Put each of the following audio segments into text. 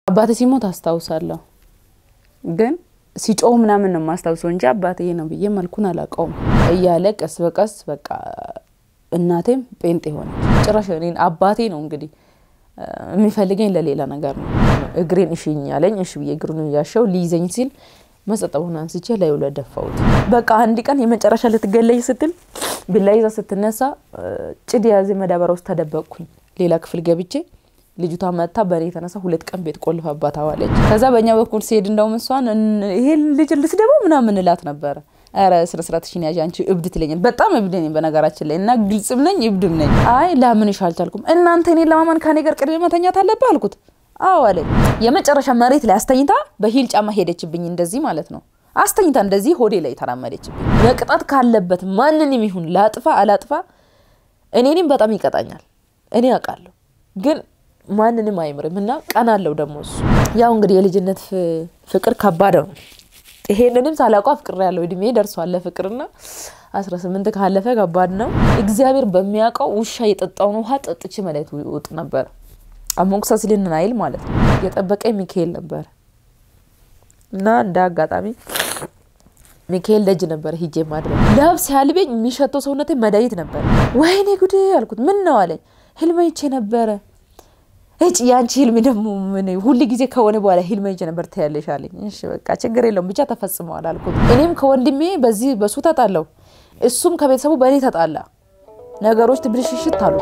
አባቴ ሲሞት አስታውሳለሁ፣ ግን ሲጮህ ምናምን ነው የማስታውሰው እንጂ አባቴ ነው ብዬ መልኩን አላውቀውም። እያለ ቀስ በቀስ በቃ እናቴም ጴንጤ ሆነ። ጭራሽ እኔን አባቴ ነው እንግዲህ የሚፈልገኝ ለሌላ ነገር ነው። እግሬን እሽኝ ያለኝ እሽ ብዬ እግሩን እያሸው ሊይዘኝ ሲል መጸጠቡን አንስቼ ላዩ ላይ ደፋሁት። በቃ አንድ ቀን የመጨረሻ ልትገለይ ስትል ቢላ ይዛ ስትነሳ ጭድ የያዘ መዳበሪያ ውስጥ ተደበቅኩኝ። ሌላ ክፍል ገብቼ ልጅቷ መታ በእኔ የተነሳ ሁለት ቀን ቤት ቆልፋባት አዋለች። ከዛ በእኛ በኩል ሲሄድ እንደውም እሷን ይሄ ልጅ ልስደበው ምናምን እላት ነበረ። ኧረ ስነ ስርዓትሽን ያዥ አንቺ እብድ ትለኛል። በጣም እብድ ነኝ በነገራችን ላይ እና ግልጽም ነኝ እብድም ነኝ። አይ ላምንሽ አልቻልኩም። እናንተ እኔን ለማመን ከኔ ጋር ቅድሜ መተኛት አለብህ አልኩት። አዎ አለኝ። የመጨረሻ መሬት ላይ አስተኝታ በሂል ጫማ ሄደችብኝ፣ እንደዚህ ማለት ነው። አስተኝታ እንደዚህ ሆዴ ላይ ተራመደችብኝ። መቅጣት ካለበት ማንንም ይሁን ላጥፋ አላጥፋ እኔንም በጣም ይቀጣኛል። እኔ አውቃለሁ፣ ግን ማንንም አይምርም እና ቀናለው ደግሞ እሱ ያው እንግዲህ የልጅነት ፍቅር ከባድ ነው። ይሄንንም ሳላውቀው አፍቅሬ ያለው እድሜ ደርሷል ለፍቅርና አስራ ስምንት ካለፈ ከባድ ነው። እግዚአብሔር በሚያውቀው ውሻ የጠጣውን ውሃ ጠጥቼ መለት ውጥ ነበር። አሞክሰስልን አይል ማለት ነው። የጠበቀኝ ሚካኤል ነበር እና እንደ አጋጣሚ ሚካኤል ደጅ ነበር ሂጄ ማድረግ ለብ ሲያልበኝ የሚሸተው ሰውነቴ መድኃኒት ነበር። ወይኔ ጉድ አልኩት። ምን ነው አለኝ። ህልም አይቼ ነበረ። እጭ የአንቺ ህልም ደግሞ ምን ሁል ጊዜ ከሆነ በኋላ ህልም አይቼ ነበር ትያለሽ አለኝ። እሺ በቃ ችግር የለውም ብቻ ተፈጽመዋል አልኩት። እኔም ከወንድሜ በዚህ በሱ ተጣላው፣ እሱም ከቤተሰቡ በእኔ ተጣላ። ነገሮች ትብልሽሽት አሉ።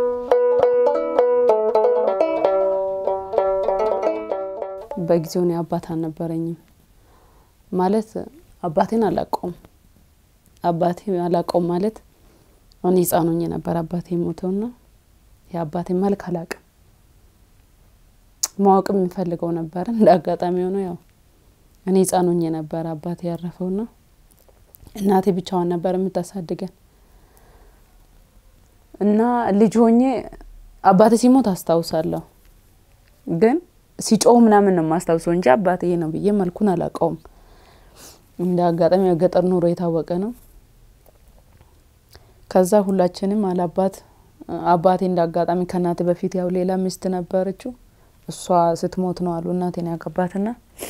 በጊዜው እኔ አባት አልነበረኝም ማለት አባቴን አላውቀውም። አባቴ አላውቀውም ማለት እኔ ህፃን ሆኜ ነበር አባቴ ሞተውና የአባቴን መልክ አላውቅም። ማወቅም የሚፈልገው ነበር። እንደ አጋጣሚ ሆኖ ያው እኔ ህፃን ሆኜ ነበር አባቴ ያረፈውና እናቴ ብቻዋን ነበር የምታሳድገን እና ልጅ ሆኜ አባቴ ሲሞት አስታውሳለሁ ግን ሲጮህ ምናምን ነው የማስታውሰው እንጂ አባቴ ነው ብዬ መልኩን አላውቀውም። እንደ አጋጣሚ የገጠር ኑሮ የታወቀ ነው። ከዛ ሁላችንም አላባት አባቴ እንደ አጋጣሚ ከእናቴ በፊት ያው ሌላ ሚስት ነበረችው። እሷ ስትሞት ነው አሉ እናቴን ያገባትና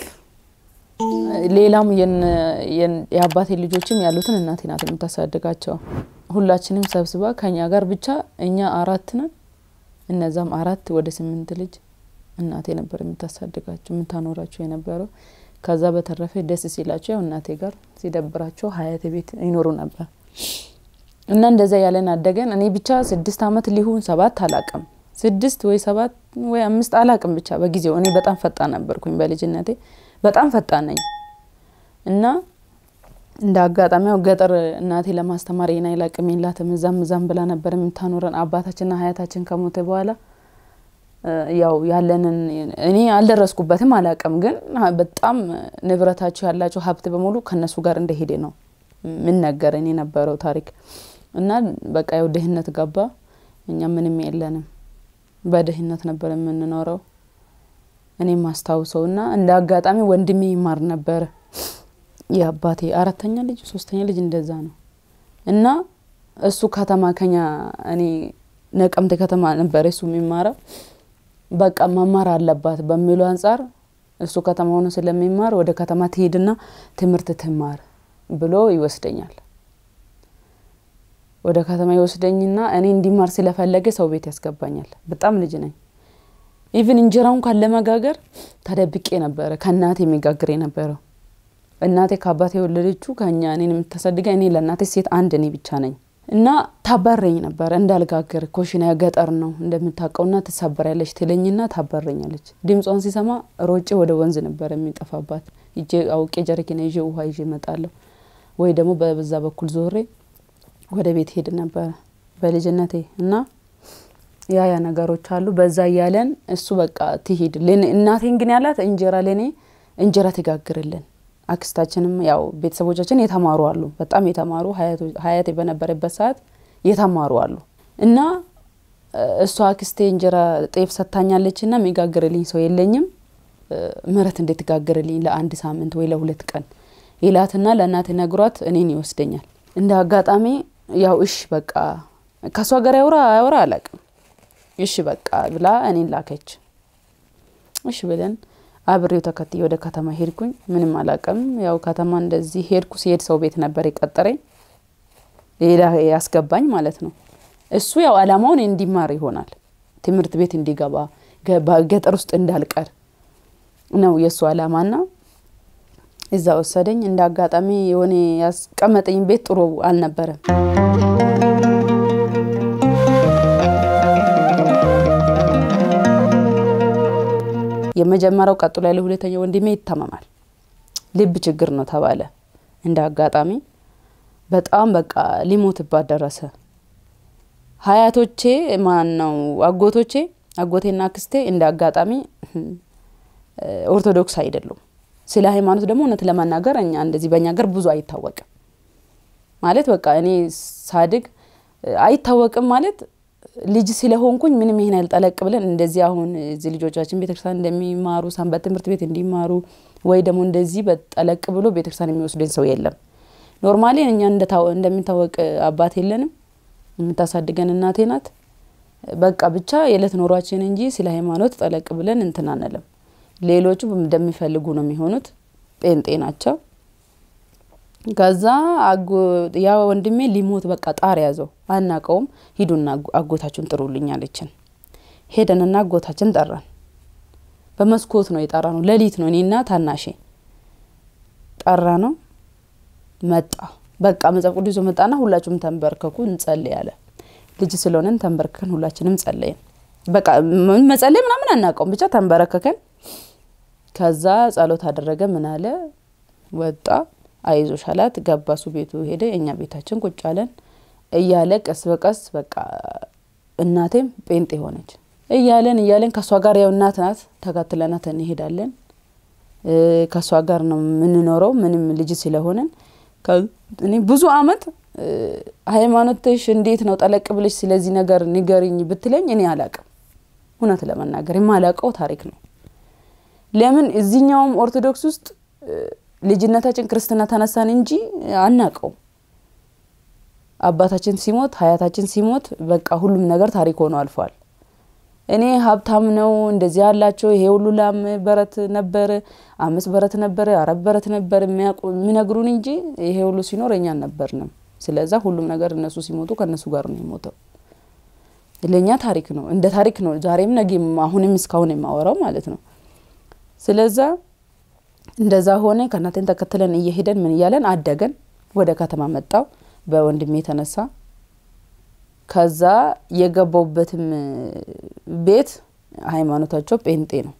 ሌላም የአባቴ ልጆችም ያሉትን እናቴ ናት የምታሳድጋቸው። ሁላችንም ሰብስባ ከኛ ጋር ብቻ እኛ አራት ነን። እነዛም አራት ወደ ስምንት ልጅ እናቴ ነበር የምታሳድጋቸው የምታኖራቸው የነበረው። ከዛ በተረፈ ደስ ሲላቸው ያው እናቴ ጋር ሲደብራቸው ሀያቴ ቤት ይኖሩ ነበር እና እንደዛ ያለን አደገን። እኔ ብቻ ስድስት አመት ሊሆን ሰባት አላቅም ስድስት ወይ ሰባት ወይ አምስት አላቅም ብቻ በጊዜው እኔ በጣም ፈጣን ነበርኩኝ በልጅነቴ በጣም ፈጣን ነኝ እና እንደ አጋጣሚ ያው ገጠር እናቴ ለማስተማር የና ይላቅም የላትም እዛም እዛም ብላ ነበር የምታኖረን አባታችንና ሀያታችን ከሞተ በኋላ ያው ያለንን እኔ አልደረስኩበትም አላቅም፣ ግን በጣም ንብረታቸው ያላቸው ሀብት በሙሉ ከነሱ ጋር እንደሄደ ነው ምን ነገረን የነበረው ታሪክ እና በቃ ያው ድህነት ገባ። እኛ ምንም የለንም፣ በድህነት ነበር የምንኖረው። እኔ ማስታውሰው እና እንደ አጋጣሚ ወንድሜ ይማር ነበረ የአባቴ አራተኛ ልጅ ሶስተኛ ልጅ እንደዛ ነው እና እሱ ከተማ ከኛ እኔ ነቀምቴ ከተማ ነበር እሱ የሚማረው በቃ መማር አለባት በሚለው አንጻር እሱ ከተማ ሆኖ ስለሚማር ወደ ከተማ ትሄድና ትምህርት ትማር ብሎ ይወስደኛል። ወደ ከተማ ይወስደኝና እኔ እንዲማር ስለፈለገ ሰው ቤት ያስገባኛል። በጣም ልጅ ነኝ። ኢቭን እንጀራውን ካን ለመጋገር ተደብቄ ነበረ ከእናቴ የሚጋግር የነበረው። እናቴ ከአባቴ የወለደችው ከኛ እኔን የምታሳድገ እኔ ለእናቴ ሴት አንድ እኔ ብቻ ነኝ። እና ታባረኝ ነበረ እንዳልጋገር ኮሽና ገጠር ነው እንደምታውቀውና ትሰበሪያለች ትለኝና ታባረኛለች። ድምጿን ሲሰማ ሮጬ ወደ ወንዝ ነበር የሚጠፋባት። ይዤ አውቄ ጀሪካን ይዤ ውሃ ይዤ እመጣለሁ፣ ወይ ደግሞ በዛ በኩል ዞሬ ወደ ቤት ሄድ ነበረ በልጅነቴ እና ያ ያ ነገሮች አሉ። በዛ እያለን እሱ በቃ ትሂድ እናቴን ግን ያላት እንጀራ ለእኔ እንጀራ ትጋግርልን አክስታችንም ያው ቤተሰቦቻችን የተማሩ አሉ፣ በጣም የተማሩ ሀያቴ በነበረበት ሰዓት የተማሩ አሉ እና እሷ አክስቴ እንጀራ ጤፍ ሰታኛለች እና የሚጋግርልኝ ሰው የለኝም፣ ምረት እንዴት ትጋግርልኝ ለአንድ ሳምንት ወይ ለሁለት ቀን ይላትና ለእናቴ ነግሯት እኔን ይወስደኛል። እንደ አጋጣሚ ያው እሽ በቃ ከእሷ ጋር ያውራ አያውራ አላቅም፣ እሽ በቃ ብላ እኔን ላከች። እሺ ብለን አብሬው ተከትዬ ወደ ከተማ ሄድኩኝ። ምንም አላውቅም። ያው ከተማ እንደዚህ ሄድኩ። ሲሄድ ሰው ቤት ነበር የቀጠረኝ ሌላ ያስገባኝ ማለት ነው። እሱ ያው አላማውን እንዲማር ይሆናል ትምህርት ቤት እንዲገባ ገጠር ውስጥ እንዳልቀር ነው የእሱ አላማና እዛ ወሰደኝ። እንደ አጋጣሚ የሆነ ያስቀመጠኝ ቤት ጥሩ አልነበረም። የመጀመሪያው ቀጥሎ ያለ ሁለተኛው ወንድሜ ይታመማል። ልብ ችግር ነው ተባለ። እንደ አጋጣሚ በጣም በቃ ሊሞትባት ደረሰ። ሀያቶቼ ማን ነው አጎቶቼ አጎቴና አክስቴ እንደ አጋጣሚ ኦርቶዶክስ አይደሉም። ስለ ሃይማኖት ደግሞ እውነት ለመናገር እኛ እንደዚህ በእኛ ሀገር ብዙ አይታወቅም ማለት በቃ እኔ ሳድግ አይታወቅም ማለት ልጅ ስለሆንኩኝ ምንም ይሄን ያልጠለቅ ብለን እንደዚህ አሁን እዚህ ልጆቻችን ቤተክርስቲያን እንደሚማሩ ሰንበት ትምህርት ቤት እንዲማሩ ወይ ደግሞ እንደዚህ በጠለቅ ብሎ ቤተክርስቲያን የሚወስደን ሰው የለም። ኖርማሊ እኛ እንደሚታወቅ አባት የለንም። የምታሳድገን እናቴ ናት። በቃ ብቻ የዕለት ኖሯችን እንጂ ስለ ሃይማኖት ጠለቅ ብለን እንትን አንልም። ሌሎቹ እንደሚፈልጉ ነው የሚሆኑት። ጴንጤ ናቸው። ከዛ ያ ወንድሜ ሊሞት በቃ ጣር ያዘው። አናቀውም። ሂዱና አጎታችሁን ጥሩልኝ አለችን። ሄደንና አጎታችን ጠራን። በመስኮት ነው የጠራ ነው። ሌሊት ነው። እኔና ታናሼ ጠራ ነው። መጣ። በቃ መጽሐፍ ቅዱስ ይዞ መጣና ሁላችሁም ተንበርከኩ እንጸልይ አለ። ልጅ ስለሆነን ተንበርከከን ሁላችንም ጸለይን። በቃ መጸለይ ምናምን አናውቀውም፣ ብቻ ተንበረከከን። ከዛ ጸሎት አደረገ። ምን አለ ወጣ። አይዞሽ አላት። ገባ። እሱ ቤቱ ሄደ። እኛ ቤታችን ቁጭ አለን እያለ ቀስ በቀስ በቃ እናቴም ጴንጤ ሆነች። እያለን እያለን ከእሷ ጋር ያው እናት ናት፣ ተከትለናት እንሄዳለን። ከእሷ ጋር ነው የምንኖረው ምንም ልጅ ስለሆነን እኔ ብዙ አመት ሃይማኖትሽ እንዴት ነው ጠለቅ ብለሽ ስለዚህ ነገር ንገሪኝ ብትለኝ እኔ አላቅም። እውነት ለመናገር የማላቀው ታሪክ ነው። ለምን እዚህኛውም ኦርቶዶክስ ውስጥ ልጅነታችን ክርስትና ተነሳን እንጂ አናቀውም። አባታችን ሲሞት ሀያታችን ሲሞት በቃ ሁሉም ነገር ታሪክ ሆኖ አልፏል። እኔ ሀብታም ነው እንደዚህ ያላቸው ይሄ ሁሉ ላም በረት ነበር፣ አምስት በረት ነበረ፣ አራት በረት ነበር የሚነግሩን እንጂ ይሄ ሁሉ ሲኖር እኛ አልነበርንም። ስለዛ ሁሉም ነገር እነሱ ሲሞቱ ከእነሱ ጋር ነው የሞተው። ለእኛ ታሪክ ነው፣ እንደ ታሪክ ነው። ዛሬም ነገም አሁንም እስካሁን የማወራው ማለት ነው። ስለዛ እንደዛ ሆነ። ከእናቴን ተከትለን እየሄደን ምን እያለን አደገን። ወደ ከተማ መጣው በወንድሜ የተነሳ ከዛ የገባውበትም ቤት ሃይማኖታቸው ጴንጤ ነው።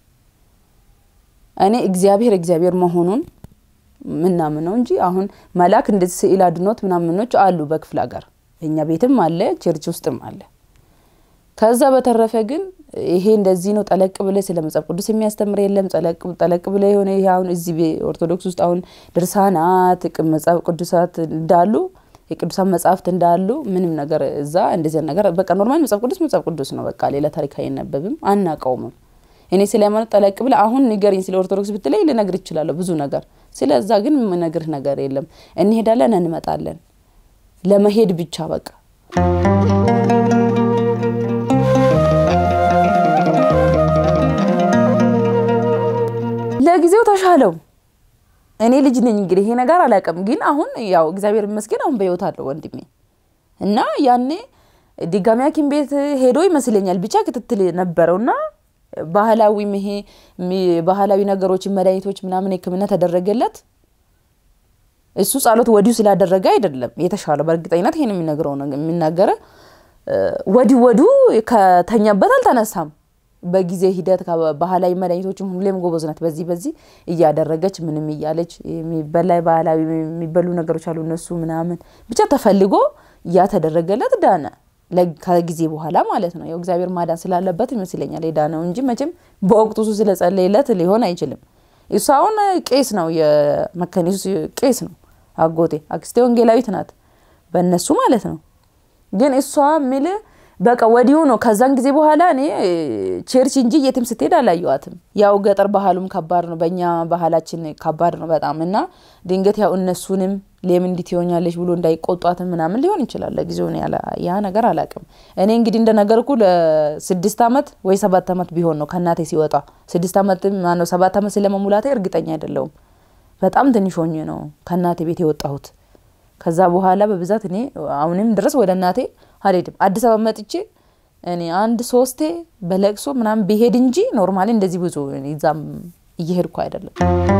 እኔ እግዚአብሔር እግዚአብሔር መሆኑን ምናምነው እንጂ አሁን መልአክ እንደዚህ ስዕል አድኖት ምናምኖች አሉ በክፍለ ሀገር እኛ ቤትም አለ ቸርች ውስጥም አለ። ከዛ በተረፈ ግን ይሄ እንደዚህ ነው ጠለቅ ብለ ስለ መጽሐፍ ቅዱስ የሚያስተምር የለም። ጠለቅ ብለ የሆነ ይሄ አሁን እዚህ ኦርቶዶክስ ውስጥ አሁን ድርሳናት መጽሐፍ ቅዱሳት እንዳሉ የቅዱሳን መጽሐፍት እንዳሉ ምንም ነገር እዛ እንደዚህ ነገር በቃ ኖርማል መጽሐፍ ቅዱስ መጽሐፍ ቅዱስ ነው። በቃ ሌላ ታሪክ አይነበብም፣ አናቀውምም። እኔ ስለ ሃይማኖት ጠለቅ ብለ አሁን ንገሪኝ ስለ ኦርቶዶክስ ብትለኝ ልነግር ይችላለሁ ብዙ ነገር። ስለዛ ግን የምነግርህ ነገር የለም። እንሄዳለን፣ እንመጣለን፣ ለመሄድ ብቻ በቃ ለጊዜው ተሻለው። እኔ ልጅ ነኝ እንግዲህ ይሄ ነገር አላውቅም፣ ግን አሁን ያው እግዚአብሔር ይመስገን አሁን በህይወት አለው ወንድሜ እና ያኔ ድጋሚ ሐኪም ቤት ሄዶ ይመስለኛል ብቻ ክትትል ነበረውና ባህላዊም ይሄ ባህላዊ ነገሮችን መድኃኒቶች ምናምን ሕክምና ተደረገለት። እሱ ጸሎት ወዲሁ ስላደረገ አይደለም የተሻለው። በእርግጠኝነት ይሄን የሚነግረው የሚናገረ ወዲሁ ወዲሁ ከተኛበት አልተነሳም። በጊዜ ሂደት ባህላዊ መድኃኒቶችም ሁሌም ጎበዝ ናት። በዚህ በዚህ እያደረገች ምንም እያለች የሚበላ ባህላዊ የሚበሉ ነገሮች አሉ እነሱ ምናምን ብቻ ተፈልጎ እያተደረገለት ዳነ። ከጊዜ በኋላ ማለት ነው። ያው እግዚአብሔር ማዳን ስላለበት ይመስለኛል የዳነው እንጂ መቼም በወቅቱ እሱ ስለጸለየለት ሊሆን አይችልም። እሱ አሁን ቄስ ነው፣ የመካኒሱ ቄስ ነው። አጎቴ አክስቴ ወንጌላዊት ናት፣ በእነሱ ማለት ነው። ግን እሷ ሚል በቃ ወዲሁ ነው። ከዛን ጊዜ በኋላ እኔ ቸርች እንጂ የትም ስትሄድ አላየዋትም። ያው ገጠር ባህሉም ከባድ ነው፣ በእኛ ባህላችን ከባድ ነው በጣም እና ድንገት ያው እነሱንም ለምን እንዲት ይሆኛለች ብሎ እንዳይቆጧትም ምናምን ሊሆን ይችላል። ለጊዜው ያ ነገር አላቅም። እኔ እንግዲህ እንደነገርኩ ለስድስት አመት ወይ ሰባት አመት ቢሆን ነው ከእናቴ ሲወጣ። ስድስት አመት ማነው ሰባት አመት ስለመሙላቴ እርግጠኛ አይደለውም። በጣም ትንሽ ሆኜ ነው ከእናቴ ቤት የወጣሁት። ከዛ በኋላ በብዛት እኔ አሁንም ድረስ ወደ እናቴ አልሄድም። አዲስ አበባ መጥቼ እኔ አንድ ሶስቴ በለቅሶ ምናምን ቢሄድ እንጂ ኖርማሊ እንደዚህ ብዙ እዛም እየሄድኩ አይደለም።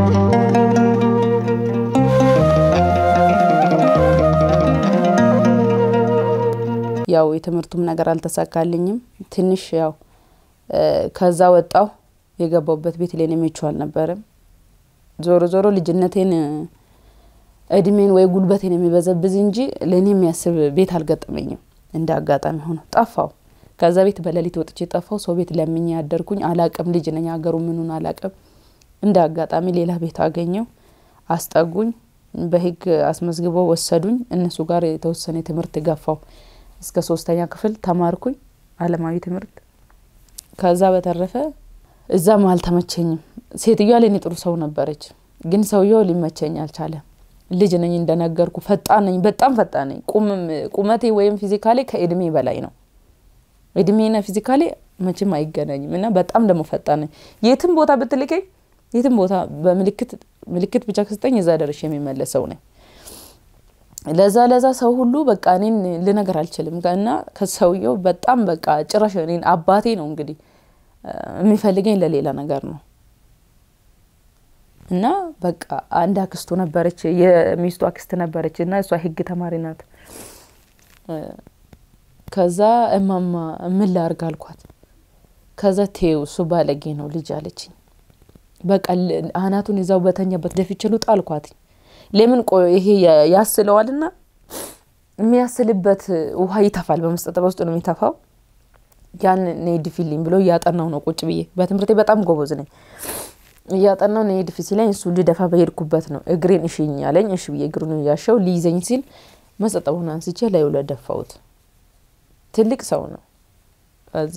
ያው የትምህርቱም ነገር አልተሳካልኝም። ትንሽ ያው ከዛ ወጣው የገባውበት ቤት ለኔ ምቹ አልነበረም። ዞሮ ዞሮ ልጅነቴን እድሜን ወይ ጉልበቴን የሚበዘብዝ እንጂ ለእኔ የሚያስብ ቤት አልገጠመኝም። እንደ አጋጣሚ ሆኖ ጠፋው። ከዛ ቤት በሌሊት ወጥቼ ጠፋው። ሰው ቤት ለምኜ ያደርኩኝ አላቅም። ልጅ ነኝ፣ ሀገሩ ምኑን አላቅም። እንደ አጋጣሚ ሌላ ቤት አገኘው፣ አስጠጉኝ፣ በህግ አስመዝግበው ወሰዱኝ። እነሱ ጋር የተወሰነ ትምህርት ገፋው። እስከ ሶስተኛ ክፍል ተማርኩኝ አለማዊ ትምህርት። ከዛ በተረፈ እዛም አልተመቸኝም። ሴትዮዋ ለእኔ ጥሩ ሰው ነበረች፣ ግን ሰውየው ሊመቸኝ አልቻለም። ልጅ ነኝ እንደነገርኩ፣ ፈጣን ነኝ፣ በጣም ፈጣን ነኝ። ቁመቴ ወይም ፊዚካሌ ከእድሜ በላይ ነው። እድሜና ፊዚካሌ መቼም አይገናኝም እና በጣም ደግሞ ፈጣን ነኝ። የትም ቦታ ብትልከኝ የትም ቦታ በምልክት ምልክት ብቻ ከስጠኝ እዛ ደርሼ የሚመለስ ሰው ነኝ። ለዛ ለዛ ሰው ሁሉ በቃ እኔን ልነገር አልችልም እና ከሰውየው በጣም በቃ ጭራሽ እኔን አባቴ ነው እንግዲህ የሚፈልገኝ ለሌላ ነገር ነው እና በቃ አንድ አክስቱ ነበረች፣ የሚስቱ አክስት ነበረች እና እሷ ህግ ተማሪ ናት። ከዛ እማማ ምን ላርግ አልኳት። ከዛ ቴው እሱ ባለጌ ነው ልጅ አለችኝ። በቃ አናቱን ይዛው በተኛበት ደፍቼ ልውጣ አልኳት። ለምን ቆይ ይሄ ያስለዋልና የሚያስልበት ውሃ ይተፋል። በመስጠት በውስጡ ነው የሚተፋው። ያን ኔ ድፊልኝ ብሎ እያጠናው ነው ቁጭ ብዬ። በትምህርቴ በጣም ጎበዝ ነኝ። እያጠናው ኔ ድፊ ሲለኝ እሱ ልደፋ በሄድኩበት ነው እግሬን እሽኝ አለኝ። እሺ ብዬ እግሩን እያሸው ሊይዘኝ ሲል መስጠቡን አንስቼ ላዩ ላይ ደፋሁት። ትልቅ ሰው ነው። ከዛ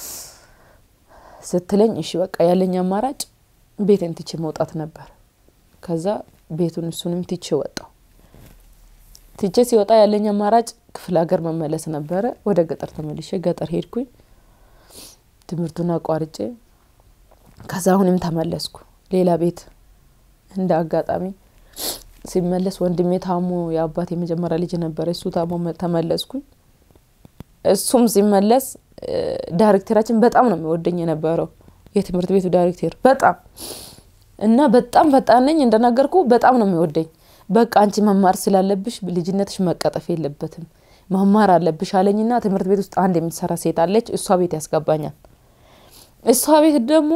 ስትለኝ እሺ በቃ ያለኝ አማራጭ ቤቴን ትቼ መውጣት ነበር። ከዛ ቤቱን እሱንም ትቼ ወጣው። ትቼ ሲወጣ ያለኝ አማራጭ ክፍለ ሀገር መመለስ ነበረ። ወደ ገጠር ተመልሼ ገጠር ሄድኩኝ ትምህርቱን አቋርጬ። ከዛ አሁንም ተመለስኩ ሌላ ቤት። እንደ አጋጣሚ ሲመለስ ወንድሜ ታሞ የአባት የመጀመሪያ ልጅ ነበረ። እሱ ታሞ ተመለስኩኝ። እሱም ሲመለስ ዳይሬክተራችን በጣም ነው የሚወደኝ የነበረው የትምህርት ቤቱ ዳይሬክተር በጣም እና በጣም ፈጣን ነኝ እንደነገርኩ በጣም ነው የሚወደኝ። በቃ አንቺ መማር ስላለብሽ ልጅነትሽ መቀጠፍ የለበትም መማር አለብሽ አለኝና ትምህርት ቤት ውስጥ አንድ የምትሰራ ሴት አለች። እሷ ቤት ያስገባኛል። እሷ ቤት ደግሞ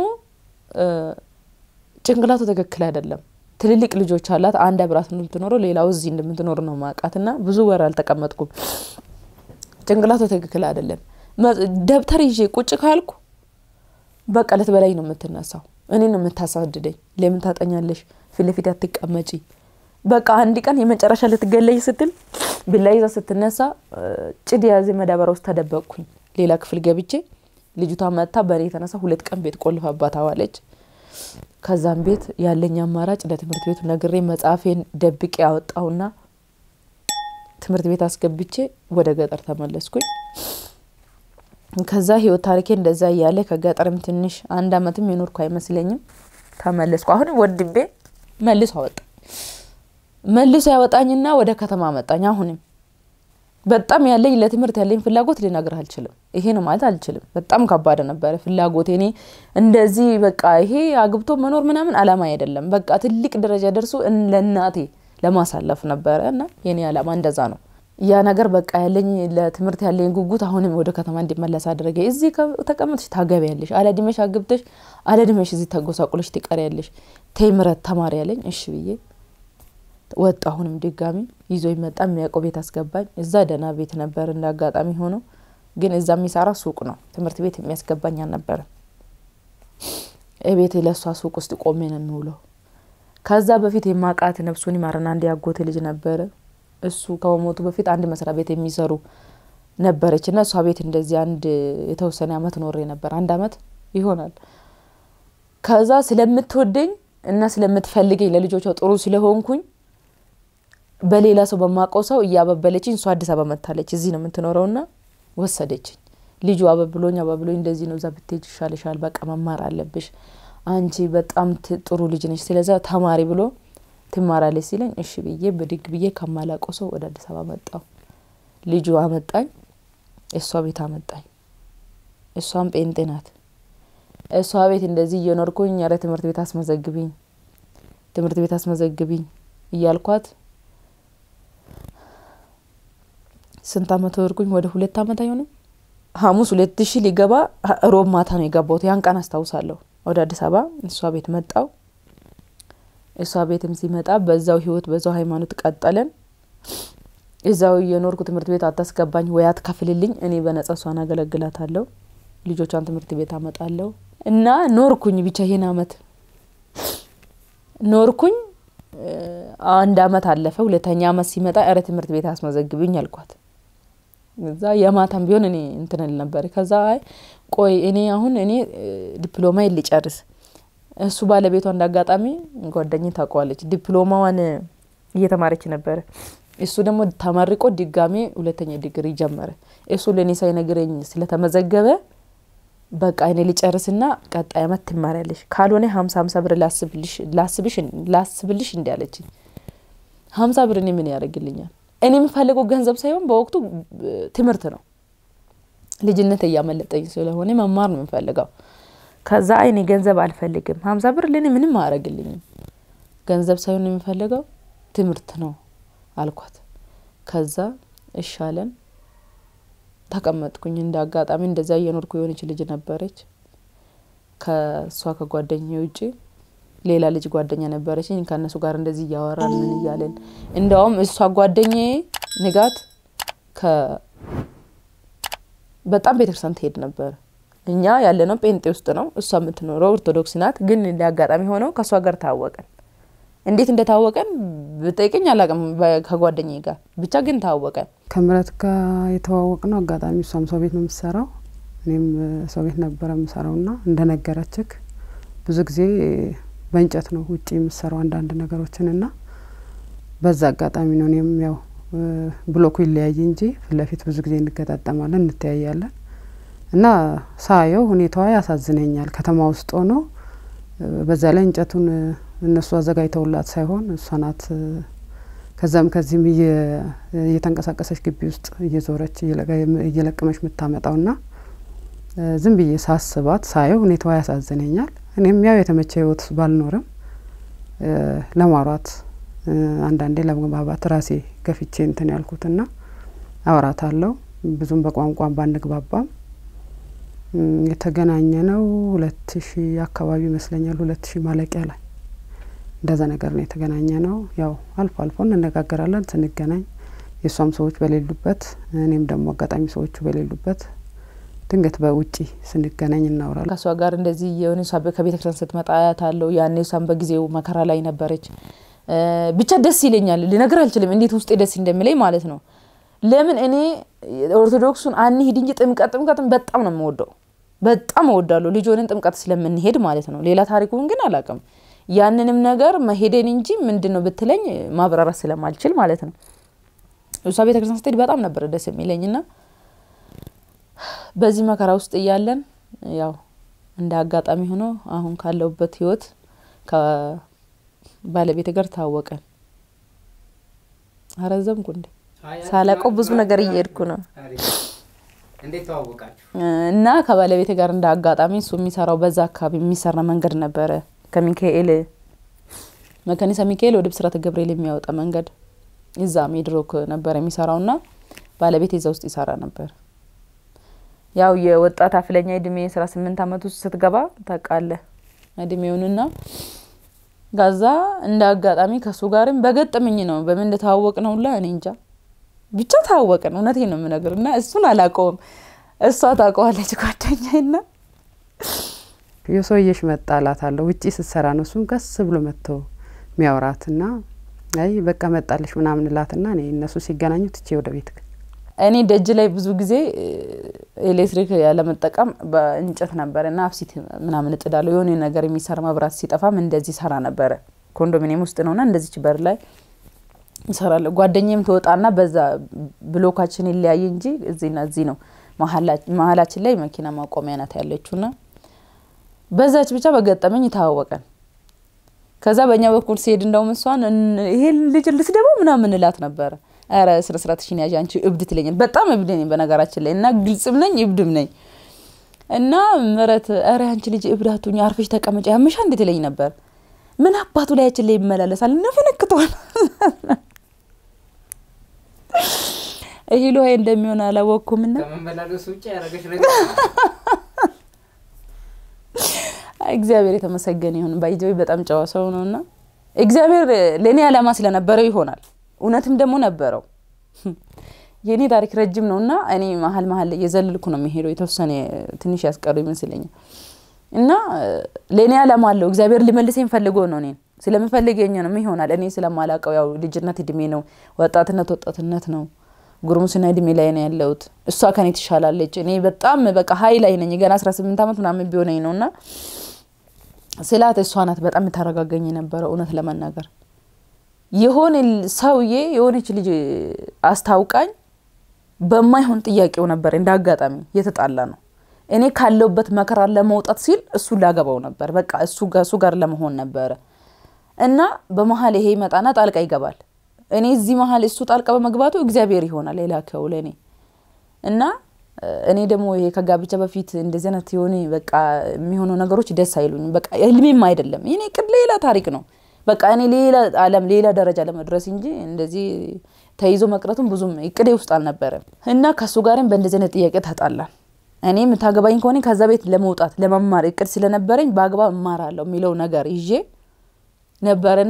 ጭንቅላቱ ትክክል አይደለም። ትልልቅ ልጆች አላት። አንድ አብራት እንደምትኖረው ሌላው እዚህ እንደምትኖር ነው ማውቃት እና ብዙ ወር አልተቀመጥኩም። ጭንቅላቱ ትክክል አይደለም። ደብተር ይዤ ቁጭ ካልኩ በቃ ልትበላኝ ነው የምትነሳው። እኔ ነው የምታሳድደኝ። ለምን ታጠኛለሽ? ፊት ለፊት አትቀመጪ። በቃ አንድ ቀን የመጨረሻ ልትገለይ ስትል ቢላ ይዛ ስትነሳ ጭድ የያዘ መዳበሪያ ውስጥ ተደበቅኩኝ። ሌላ ክፍል ገብቼ ልጅቷ መጥታ በእኔ የተነሳ ሁለት ቀን ቤት ቆልፋባት አዋለች። ከዛም ቤት ያለኝ አማራጭ ለትምህርት ቤቱ ነግሬ መጽሐፌን ደብቄ ያወጣሁና ትምህርት ቤት አስገብቼ ወደ ገጠር ተመለስኩኝ። ከዛ ህይወት ታሪኬ እንደዛ እያለ ከገጠርም ትንሽ አንድ አመትም የኖርኩ አይመስለኝም ተመለስኩ። አሁንም ወንድሜ መልሶ አወጣ መልሶ ያወጣኝና ወደ ከተማ መጣኝ። አሁንም በጣም ያለኝ ለትምህርት ያለኝ ፍላጎት ልነግርህ አልችልም። ይሄ ነው ማለት አልችልም። በጣም ከባድ ነበረ ፍላጎት። እኔ እንደዚህ በቃ ይሄ አግብቶ መኖር ምናምን አላማ አይደለም። በቃ ትልቅ ደረጃ ደርሶ ለእናቴ ለማሳለፍ ነበረ እና የኔ አላማ እንደዛ ነው። ያ ነገር በቃ ያለኝ ለትምህርት ያለኝ ጉጉት አሁንም ወደ ከተማ እንዲመለስ አደረገ። እዚህ ተቀምጥሽ ታገቢያለሽ፣ አለድሜሽ አግብተሽ አለድሜሽ እዚህ ተጎሳቁለሽ ትቀሪያለሽ። ተይ ምረት ተማሪ ያለኝ እሺ ብዬ ወጣ። አሁንም ድጋሚ ይዞ ይመጣ የሚያውቀው ቤት አስገባኝ። እዛ ደህና ቤት ነበር እንደ አጋጣሚ ሆነው፣ ግን እዛ የሚሰራ ሱቅ ነው። ትምህርት ቤት የሚያስገባኝ አልነበረም። ቤት ለእሷ ሱቅ ውስጥ ቆሜ ነው የሚውለው። ከዛ በፊት የማቃት ነፍሱን ይማረን አንድ ያጎቴ ልጅ ነበረ። እሱ ከመሞቱ በፊት አንድ መስሪያ ቤት የሚሰሩ ነበረች እና እሷ ቤት እንደዚህ አንድ የተወሰነ አመት ኖሬ ነበር። አንድ አመት ይሆናል። ከዛ ስለምትወደኝ እና ስለምትፈልገኝ ለልጆቿ ጥሩ ስለሆንኩኝ በሌላ ሰው በማውቀው ሰው እያበበለችኝ እሷ አዲስ አበባ መታለች። እዚህ ነው የምትኖረውና ወሰደችኝ። ልጁ አበብሎኝ አበብሎኝ እንደዚህ ነው፣ እዛ ብትሄጅ ይሻልሻል፣ በቃ መማር አለብሽ፣ አንቺ በጣም ጥሩ ልጅ ነች፣ ስለዛ ተማሪ ብሎ ትማራለች ሲለኝ እሺ ብዬ ብድግ ብዬ ከማላውቀው ሰው ወደ አዲስ አበባ መጣው። ልጁ አመጣኝ፣ እሷ ቤት አመጣኝ። እሷም ጴንጤ ናት። እሷ ቤት እንደዚህ እየኖርኩኝ ኧረ ትምህርት ቤት አስመዘግቢኝ፣ ትምህርት ቤት አስመዘግቢኝ እያልኳት ስንት አመት ወርኩኝ? ወደ ሁለት አመት አይሆንም። ሐሙስ ሁለት ሺ ሊገባ ሮብ ማታ ነው የገባሁት። ያን ቀን አስታውሳለሁ። ወደ አዲስ አበባ እሷ ቤት መጣው። እሷ ቤትም ሲመጣ በዛው ህይወት በዛው ሃይማኖት ቀጠለን። እዛው እየኖርኩ ትምህርት ቤት አታስገባኝ ወይ አትከፍልልኝ፣ እኔ በነጻ እሷን አገለግላታለሁ፣ ልጆቿን ትምህርት ቤት አመጣለሁ እና ኖርኩኝ። ብቻ ይሄን አመት ኖርኩኝ። አንድ አመት አለፈ። ሁለተኛ አመት ሲመጣ እረ ትምህርት ቤት አስመዘግብኝ አልኳት። እዛ የማታም ቢሆን እኔ እንትን እል ነበር። ከዛ አይ ቆይ እኔ አሁን እኔ ዲፕሎማ ልጨርስ እሱ ባለቤቷ እንደ አጋጣሚ ጓደኝ ታውቀዋለች። ዲፕሎማዋን እየተማረች ነበረ። እሱ ደግሞ ተመርቆ ድጋሜ ሁለተኛ ዲግሪ ጀመረ። እሱ ለእኔ ሳይነግረኝ ስለተመዘገበ በቃ እኔ ልጨርስና ቀጣይ አመት ትማሪያለሽ፣ ካልሆነ ሀምሳ ሀምሳ ብር ላስብልሽ እንዲ አለችኝ። ሀምሳ ብር እኔ ምን ያደርግልኛል? እኔ የምፈልገው ገንዘብ ሳይሆን በወቅቱ ትምህርት ነው። ልጅነት እያመለጠኝ ስለሆነ መማር ነው የምፈልገው። ከዛ አይኔ ገንዘብ አልፈልግም፣ ሀምሳ ብር ለእኔ ምንም አያደርግልኝም፣ ገንዘብ ሳይሆን የምፈልገው ትምህርት ነው አልኳት። ከዛ እሻለን ተቀመጥኩኝ። እንደ አጋጣሚ እንደዛ እየኖርኩ የሆነች ልጅ ነበረች። ከእሷ ከጓደኛ ውጭ ሌላ ልጅ ጓደኛ ነበረችኝ። ከእነሱ ጋር እንደዚህ እያወራን ምን እያለን እንደውም እሷ ጓደኛዬ ንጋት በጣም ቤተክርስቲያን ትሄድ ነበር። እኛ ያለነው ጴንጤ ውስጥ ነው፣ እሷ የምትኖረው ኦርቶዶክስ ናት። ግን አጋጣሚ ሆነው ከእሷ ጋር ታወቀን። እንዴት እንደታወቀን ብጠይቅኝ አላውቅም። ከጓደኛዬ ጋር ብቻ ግን ታወቀን። ከምረት ጋር የተዋወቅ ነው አጋጣሚ። እሷም ሰው ቤት ነው የምትሰራው፣ እኔም ሰው ቤት ነበረ የምሰራው ና እንደነገረችክ ብዙ ጊዜ በእንጨት ነው ውጭ የምሰራው አንዳንድ ነገሮችን እና በዛ አጋጣሚ ነው እኔም ያው ብሎኩ ይለያይ እንጂ ፊት ለፊት ብዙ ጊዜ እንገጣጠማለን፣ እንተያያለን እና ሳየው ሁኔታዋ ያሳዝነኛል። ከተማ ውስጥ ሆኖ በዛ ላይ እንጨቱን እነሱ አዘጋጅተውላት ሳይሆን እሷ ናት ከዛም ከዚህም እየተንቀሳቀሰች ግቢ ውስጥ እየዞረች እየለቀመች የምታመጣው ና ዝም ብዬ ሳስባት ሳየው ሁኔታዋ ያሳዝነኛል። እኔም ያው የተመቸ ህይወት ባልኖርም ለማውራት አንዳንዴ ለመግባባት ራሴ ገፍቼ እንትን ያልኩትና አውራት አለው ብዙም በቋንቋ ባንግባባም የተገናኘ ነው ሁለት ሺ አካባቢ ይመስለኛል። ሁለት ሺ ማለቂያ ላይ እንደዛ ነገር ነው የተገናኘ ነው። ያው አልፎ አልፎ እንነጋገራለን ስንገናኝ የእሷም ሰዎች በሌሉበት እኔም ደግሞ አጋጣሚ ሰዎቹ በሌሉበት ድንገት በውጪ ስንገናኝ እናውራለን። ከእሷ ጋር እንደዚህ የሆነ እሷ ከቤተ ክርስቲያን ስትመጣ አያታለሁ። ያኔ እሷም በጊዜው መከራ ላይ ነበረች። ብቻ ደስ ይለኛል፣ ልነግር አልችልም እንዴት ውስጤ ደስ እንደሚለኝ ማለት ነው። ለምን እኔ ኦርቶዶክሱን አንሂድ እንጂ ጥምቀት ጥምቀትን በጣም ነው የምወደው፣ በጣም እወዳለሁ። ልጅ ሆነን ጥምቀት ስለምንሄድ ማለት ነው። ሌላ ታሪኩን ግን አላውቅም። ያንንም ነገር መሄደን እንጂ ምንድን ነው ብትለኝ ማብራራት ስለማልችል ማለት ነው። እሷ ቤተ ክርስቲያን ስትሄድ በጣም ነበረ ደስ የሚለኝ ና በዚህ መከራ ውስጥ እያለን ያው እንደ አጋጣሚ ሆኖ አሁን ካለሁበት ህይወት ከባለቤት ጋር ታወቀን። አረዘምኩ እንዴ? ሳላቀው ብዙ ነገር እየሄድኩ ነው። እንዴት ተዋወቃችሁ? እና ከባለቤት ጋር እንደ አጋጣሚ እሱ የሚሰራው በዛ አካባቢ የሚሰራ መንገድ ነበረ። ከሚካኤል መከኒሳ ሚካኤል ወደ ብስራተ ገብርኤል የሚያወጣ መንገድ እዛ ሜድሮክ ነበር የሚሰራው ና ባለቤት እዛ ውስጥ ይሰራ ነበር። ያው የወጣት አፍለኛ እድሜ አስራ ስምንት አመት ውስጥ ስትገባ ታውቃለህ እድሜውንና ጋዛ እንደ አጋጣሚ ከእሱ ጋርም በገጠመኝ ነው። በምን እንደተዋወቅ ነው ሁላ እኔ እንጃ ብቻ ታወቅን። እውነቴን ነው የምነግር እና እሱን አላውቀውም፣ እሷ ታውቀዋለች ጓደኛዬ ና የሰውየሽ መጣ እላታለሁ። ውጪ ስትሰራ ነው እሱም ቀስ ብሎ መጥቶ የሚያወራት ና አይ በቃ መጣለች ምናምን እላትና እኔ እነሱ ሲገናኙ ትቼ ወደ ቤት እኔ ደጅ ላይ ብዙ ጊዜ ኤሌክትሪክ ያለመጠቀም በእንጨት ነበረ እና አብሲት ምናምን እጥዳለሁ። የሆነ ነገር የሚሰራ መብራት ሲጠፋም እንደዚህ ሰራ ነበረ። ኮንዶሚኒየም ውስጥ ነውና እንደዚች በር ላይ እሰራለሁ። ጓደኛም ትወጣና በዛ ብሎካችን ይለያይ እንጂ እዚህና እዚህ ነው መሀላችን ላይ መኪና ማቆሚያ ናት ያለችውና በዛች ብቻ በገጠመኝ ተዋወቀን። ከዛ በእኛ በኩል ሲሄድ እንደውም እሷን ይሄ ልጅ ልስደበው ምናምን እላት ነበረ። ኧረ ስነ ስርዓትሽን ያዥ አንቺ እብድ ትለኛል። በጣም እብድ ነኝ በነገራችን ላይ እና ግልጽም ነኝ እብድም ነኝ እና ምረት ኧረ አንቺ ልጅ እብድ አትሁኝ፣ አርፈሽ ተቀመጭ ያምሻ እንዴት ትለኝ ነበር። ምን አባቱ ላያችን ላይ ይመላለሳል ነፈነክቷል። እህሉ ሀይ እንደሚሆን አላወቅኩምና ከመመላለሱ ውጭ ያደረገች ነገር እግዚአብሔር የተመሰገነ ይሁን። ባይዘዊ በጣም ጨዋ ሰው ነው እና እግዚአብሔር ለእኔ ዓላማ ስለነበረው ይሆናል። እውነትም ደግሞ ነበረው። የእኔ ታሪክ ረጅም ነው እና እኔ መሀል መሀል ላይ የዘልልኩ ነው የሚሄደው። የተወሰነ ትንሽ ያስቀሩ ይመስለኛል እና ለእኔ ዓላማ አለው። እግዚአብሔር ሊመልሰኝ ፈልጎ ነው እኔን ስለምፈልገኝ ነው ይሆናል። እኔ ስለማላውቀው ያው ልጅነት እድሜ ነው፣ ወጣትነት ወጣትነት ነው። ጉርምስና እድሜ ላይ ነው ያለሁት። እሷ ከኔ ትሻላለች። እኔ በጣም በቃ ሀይ ላይ ነኝ። ገና አስራ ስምንት ዓመት ምናምን ቢሆነኝ ነው እና ስላት እሷ ናት በጣም የታረጋገኝ የነበረው እውነት ለመናገር የሆነ ሰውዬ የሆነች ልጅ አስታውቃኝ በማይሆን ጥያቄው ነበር እንደ አጋጣሚ የተጣላ ነው። እኔ ካለውበት መከራ ለመውጣት ሲል እሱ ላገባው ነበር። በቃ እሱ ጋር ለመሆን ነበረ እና በመሀል ይሄ ይመጣና ጣልቃ ይገባል። እኔ እዚህ መሀል እሱ ጣልቃ በመግባቱ እግዚአብሔር ይሆናል የላከው ለእኔ እና እኔ ደግሞ ይሄ ከጋብቻ በፊት እንደዚህ አይነት የሆነ በቃ የሚሆኑ ነገሮች ደስ አይሉኝም። በቃ ህልሜም አይደለም የኔ ቅድ ሌላ ታሪክ ነው። በቃ እኔ ሌላ ዓለም ሌላ ደረጃ ለመድረስ እንጂ እንደዚህ ተይዞ መቅረቱም ብዙም እቅዴ ውስጥ አልነበረም እና ከእሱ ጋርም በእንደዚህ አይነት ጥያቄ ተጣላን። እኔ የምታገባኝ ከሆነ ከዛ ቤት ለመውጣት ለመማር እቅድ ስለነበረኝ በአግባብ እማራለሁ የሚለው ነገር ይዤ ነበርና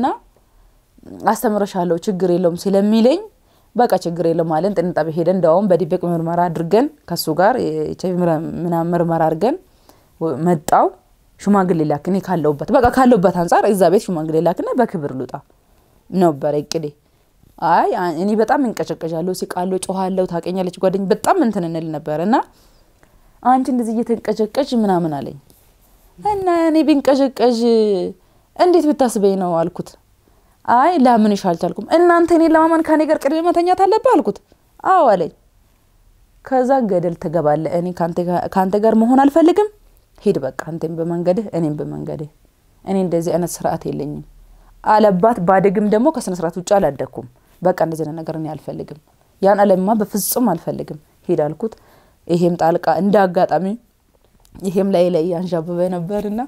አስተምረሻለሁ ችግር የለውም ስለሚለኝ በቃ ችግር የለውም አለን። ጥንጣቤ ሄደን እንደውም በድብቅ ምርመራ አድርገን ከሱ ጋር ኤች አይ ቪ ምናምን ምርመራ አድርገን መጣው ሽማግሌ ላክ እኔ ካለሁበት በቃ ካለሁበት አንጻር እዛ ቤት ሽማግሌ ላክና በክብር ልውጣ ነበረ እቅዴ። አይ እኔ በጣም እንቀጨቀዣለሁ፣ ሲቃለሁ፣ ጮኋለሁ። ታውቀኛለች ጓደኝ በጣም እንትን እንል ነበር እና አንቺ እንደዚህ እየተንቀጨቀዥ ምናምን አለኝ እና እኔ ቢንቀጨቀዥ እንዴት ብታስበኝ ነው አልኩት። አይ ላምንሽ አልቻልኩም። እናንተ እኔን ለማመን ከኔ ጋር ቅድሜ መተኛት አለብህ አልኩት። አዎ አለኝ። ከዛ ገደል ትገባለህ። እኔ ከአንተ ጋር መሆን አልፈልግም። ሂድ በቃ አንተም በመንገድህ እኔም በመንገድህ። እኔ እንደዚህ አይነት ስርዓት የለኝም አለባት። ባደግም ደግሞ ከስነ ስርዓት ውጭ አላደግኩም። በቃ እንደዚህ አይነት ነገር እኔ አልፈልግም። ያን አለማ በፍጹም አልፈልግም። ሂድ አልኩት። ይሄም ጣልቃ እንደ አጋጣሚ ይሄም ላይ ላይ አንዣበበ ነበርና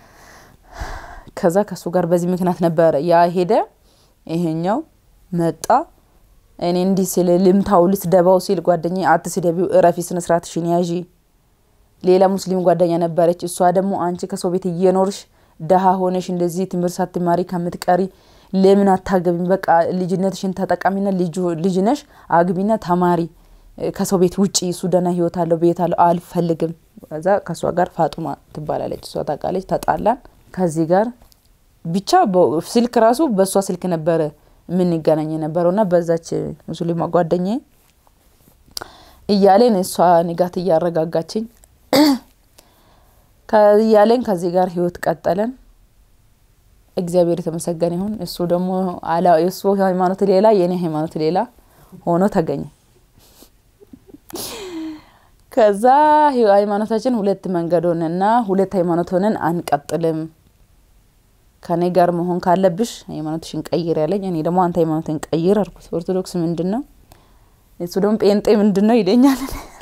ከዛ ከሱ ጋር በዚህ ምክንያት ነበረ ያ ሄደ። ይሄኛው መጣ። እኔ እንዲህ ሲል ልምታው ልስደባው ሲል ጓደኛ አትስደቢው፣ እረፊ፣ ስነ ስርዓትሽን ያዢ። ሌላ ሙስሊም ጓደኛ ነበረች። እሷ ደግሞ አንቺ ከሰው ቤት እየኖርሽ ደሃ ሆነሽ እንደዚህ ትምህርት ሳትማሪ ከምትቀሪ ለምን አታገቢም? በቃ ልጅነትሽን ተጠቃሚና ልጅ ነሽ፣ አግቢና ተማሪ፣ ከሰው ቤት ውጪ። እሱ ደህና ህይወት አለው ቤት አለው። አልፈልግም። ከዛ ከእሷ ጋር ፋጡማ ትባላለች፣ እሷ ታውቃለች። ተጣላን ከዚህ ጋር ብቻ ስልክ ራሱ በእሷ ስልክ ነበረ የምንገናኝ የነበረው እና በዛች ሙስሊማ ጓደኛ እያለን እሷ ንጋት እያረጋጋችኝ እያለን ከዚህ ጋር ህይወት ቀጠለን። እግዚአብሔር የተመሰገነ ይሁን። እሱ ደግሞ የእሱ ሃይማኖት ሌላ የእኔ ሃይማኖት ሌላ ሆኖ ተገኘ። ከዛ ሃይማኖታችን ሁለት መንገድ ሆነና ሁለት ሃይማኖት ሆነን አንቀጥልም ከኔ ጋር መሆን ካለብሽ ሃይማኖትሽን ቀይር ያለኝ፣ እኔ ደግሞ አንተ ሃይማኖትን ቀይር አልኩት። ኦርቶዶክስ ምንድን ነው? እሱ ደግሞ ጴንጤ ምንድን ነው ይለኛል።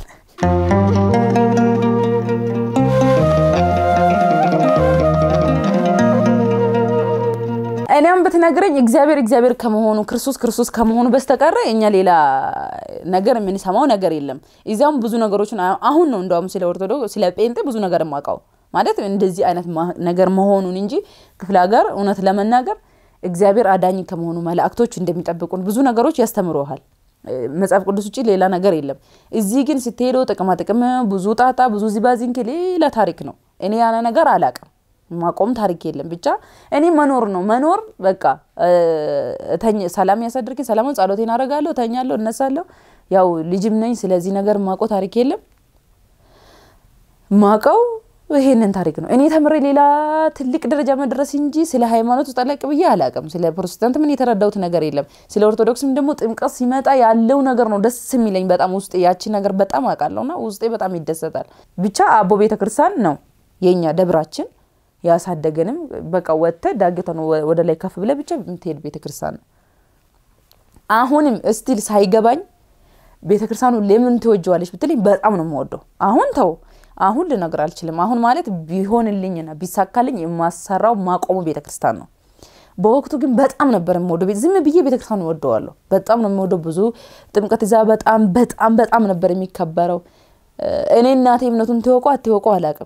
እኔም ብትነግረኝ እግዚአብሔር እግዚአብሔር ከመሆኑ ክርስቶስ ክርስቶስ ከመሆኑ በስተቀረ እኛ ሌላ ነገር የምንሰማው ነገር የለም። እዚያውም ብዙ ነገሮችን አሁን ነው እንደውም ስለ ኦርቶዶክስ ስለ ጴንጤ ብዙ ነገር የማውቀው ማለት እንደዚህ አይነት ነገር መሆኑን እንጂ ክፍለ ሀገር እውነት ለመናገር እግዚአብሔር አዳኝ ከመሆኑ መላእክቶች እንደሚጠብቁን ብዙ ነገሮች ያስተምረሃል። መጽሐፍ ቅዱስ ውጭ ሌላ ነገር የለም። እዚህ ግን ስትሄደው ጥቅማ ጥቅም፣ ብዙ ጣጣ፣ ብዙ ዚባዚንክ ሌላ ታሪክ ነው። እኔ ያነ ነገር አላቅም። ማቆም ታሪክ የለም። ብቻ እኔ መኖር ነው መኖር በቃ ሰላም ያሳድርኝ። ሰላሙን ጸሎቴን አደርጋለሁ፣ እተኛለሁ፣ እነሳለሁ። ያው ልጅም ነኝ። ስለዚህ ነገር ማቆ ታሪክ የለም። ማቀው ይሄንን ታሪክ ነው እኔ ተምሬ ሌላ ትልቅ ደረጃ መድረስ እንጂ ስለ ሃይማኖት ውስጥ ጠለቅ ብዬ አላውቅም። ስለ ፕሮቴስታንት ምን የተረዳሁት ነገር የለም። ስለ ኦርቶዶክስም ደግሞ ጥምቀት ሲመጣ ያለው ነገር ነው ደስ የሚለኝ በጣም ውስጤ ያቺ ነገር በጣም አውቃለሁና ውስጤ በጣም ይደሰታል። ብቻ አቦ ቤተ ክርስቲያን ነው የኛ ደብራችን ያሳደገንም በቃ ወጥተህ ዳገተን ወደ ላይ ከፍ ብለህ ብቻ የምትሄድ ቤተ ክርስቲያን ነው። አሁንም እስቲል ሳይገባኝ ቤተ ክርስቲያኑ ለምን ትወጀዋለች ብትለኝ በጣም ነው የምወደው። አሁን ተው አሁን ልነግር አልችልም። አሁን ማለት ቢሆንልኝና ቢሳካልኝ የማሰራው ማቆሙ ቤተ ክርስቲያን ነው። በወቅቱ ግን በጣም ነበር የምወደው። ዝም ብዬ ቤተ ክርስቲያን እወደዋለሁ። በጣም ነው የምወደው። ብዙ ጥምቀት ይዛ በጣም በጣም በጣም ነበር የሚከበረው። እኔ እናቴ እምነቱን ትወቁ አትወቁ አላውቅም።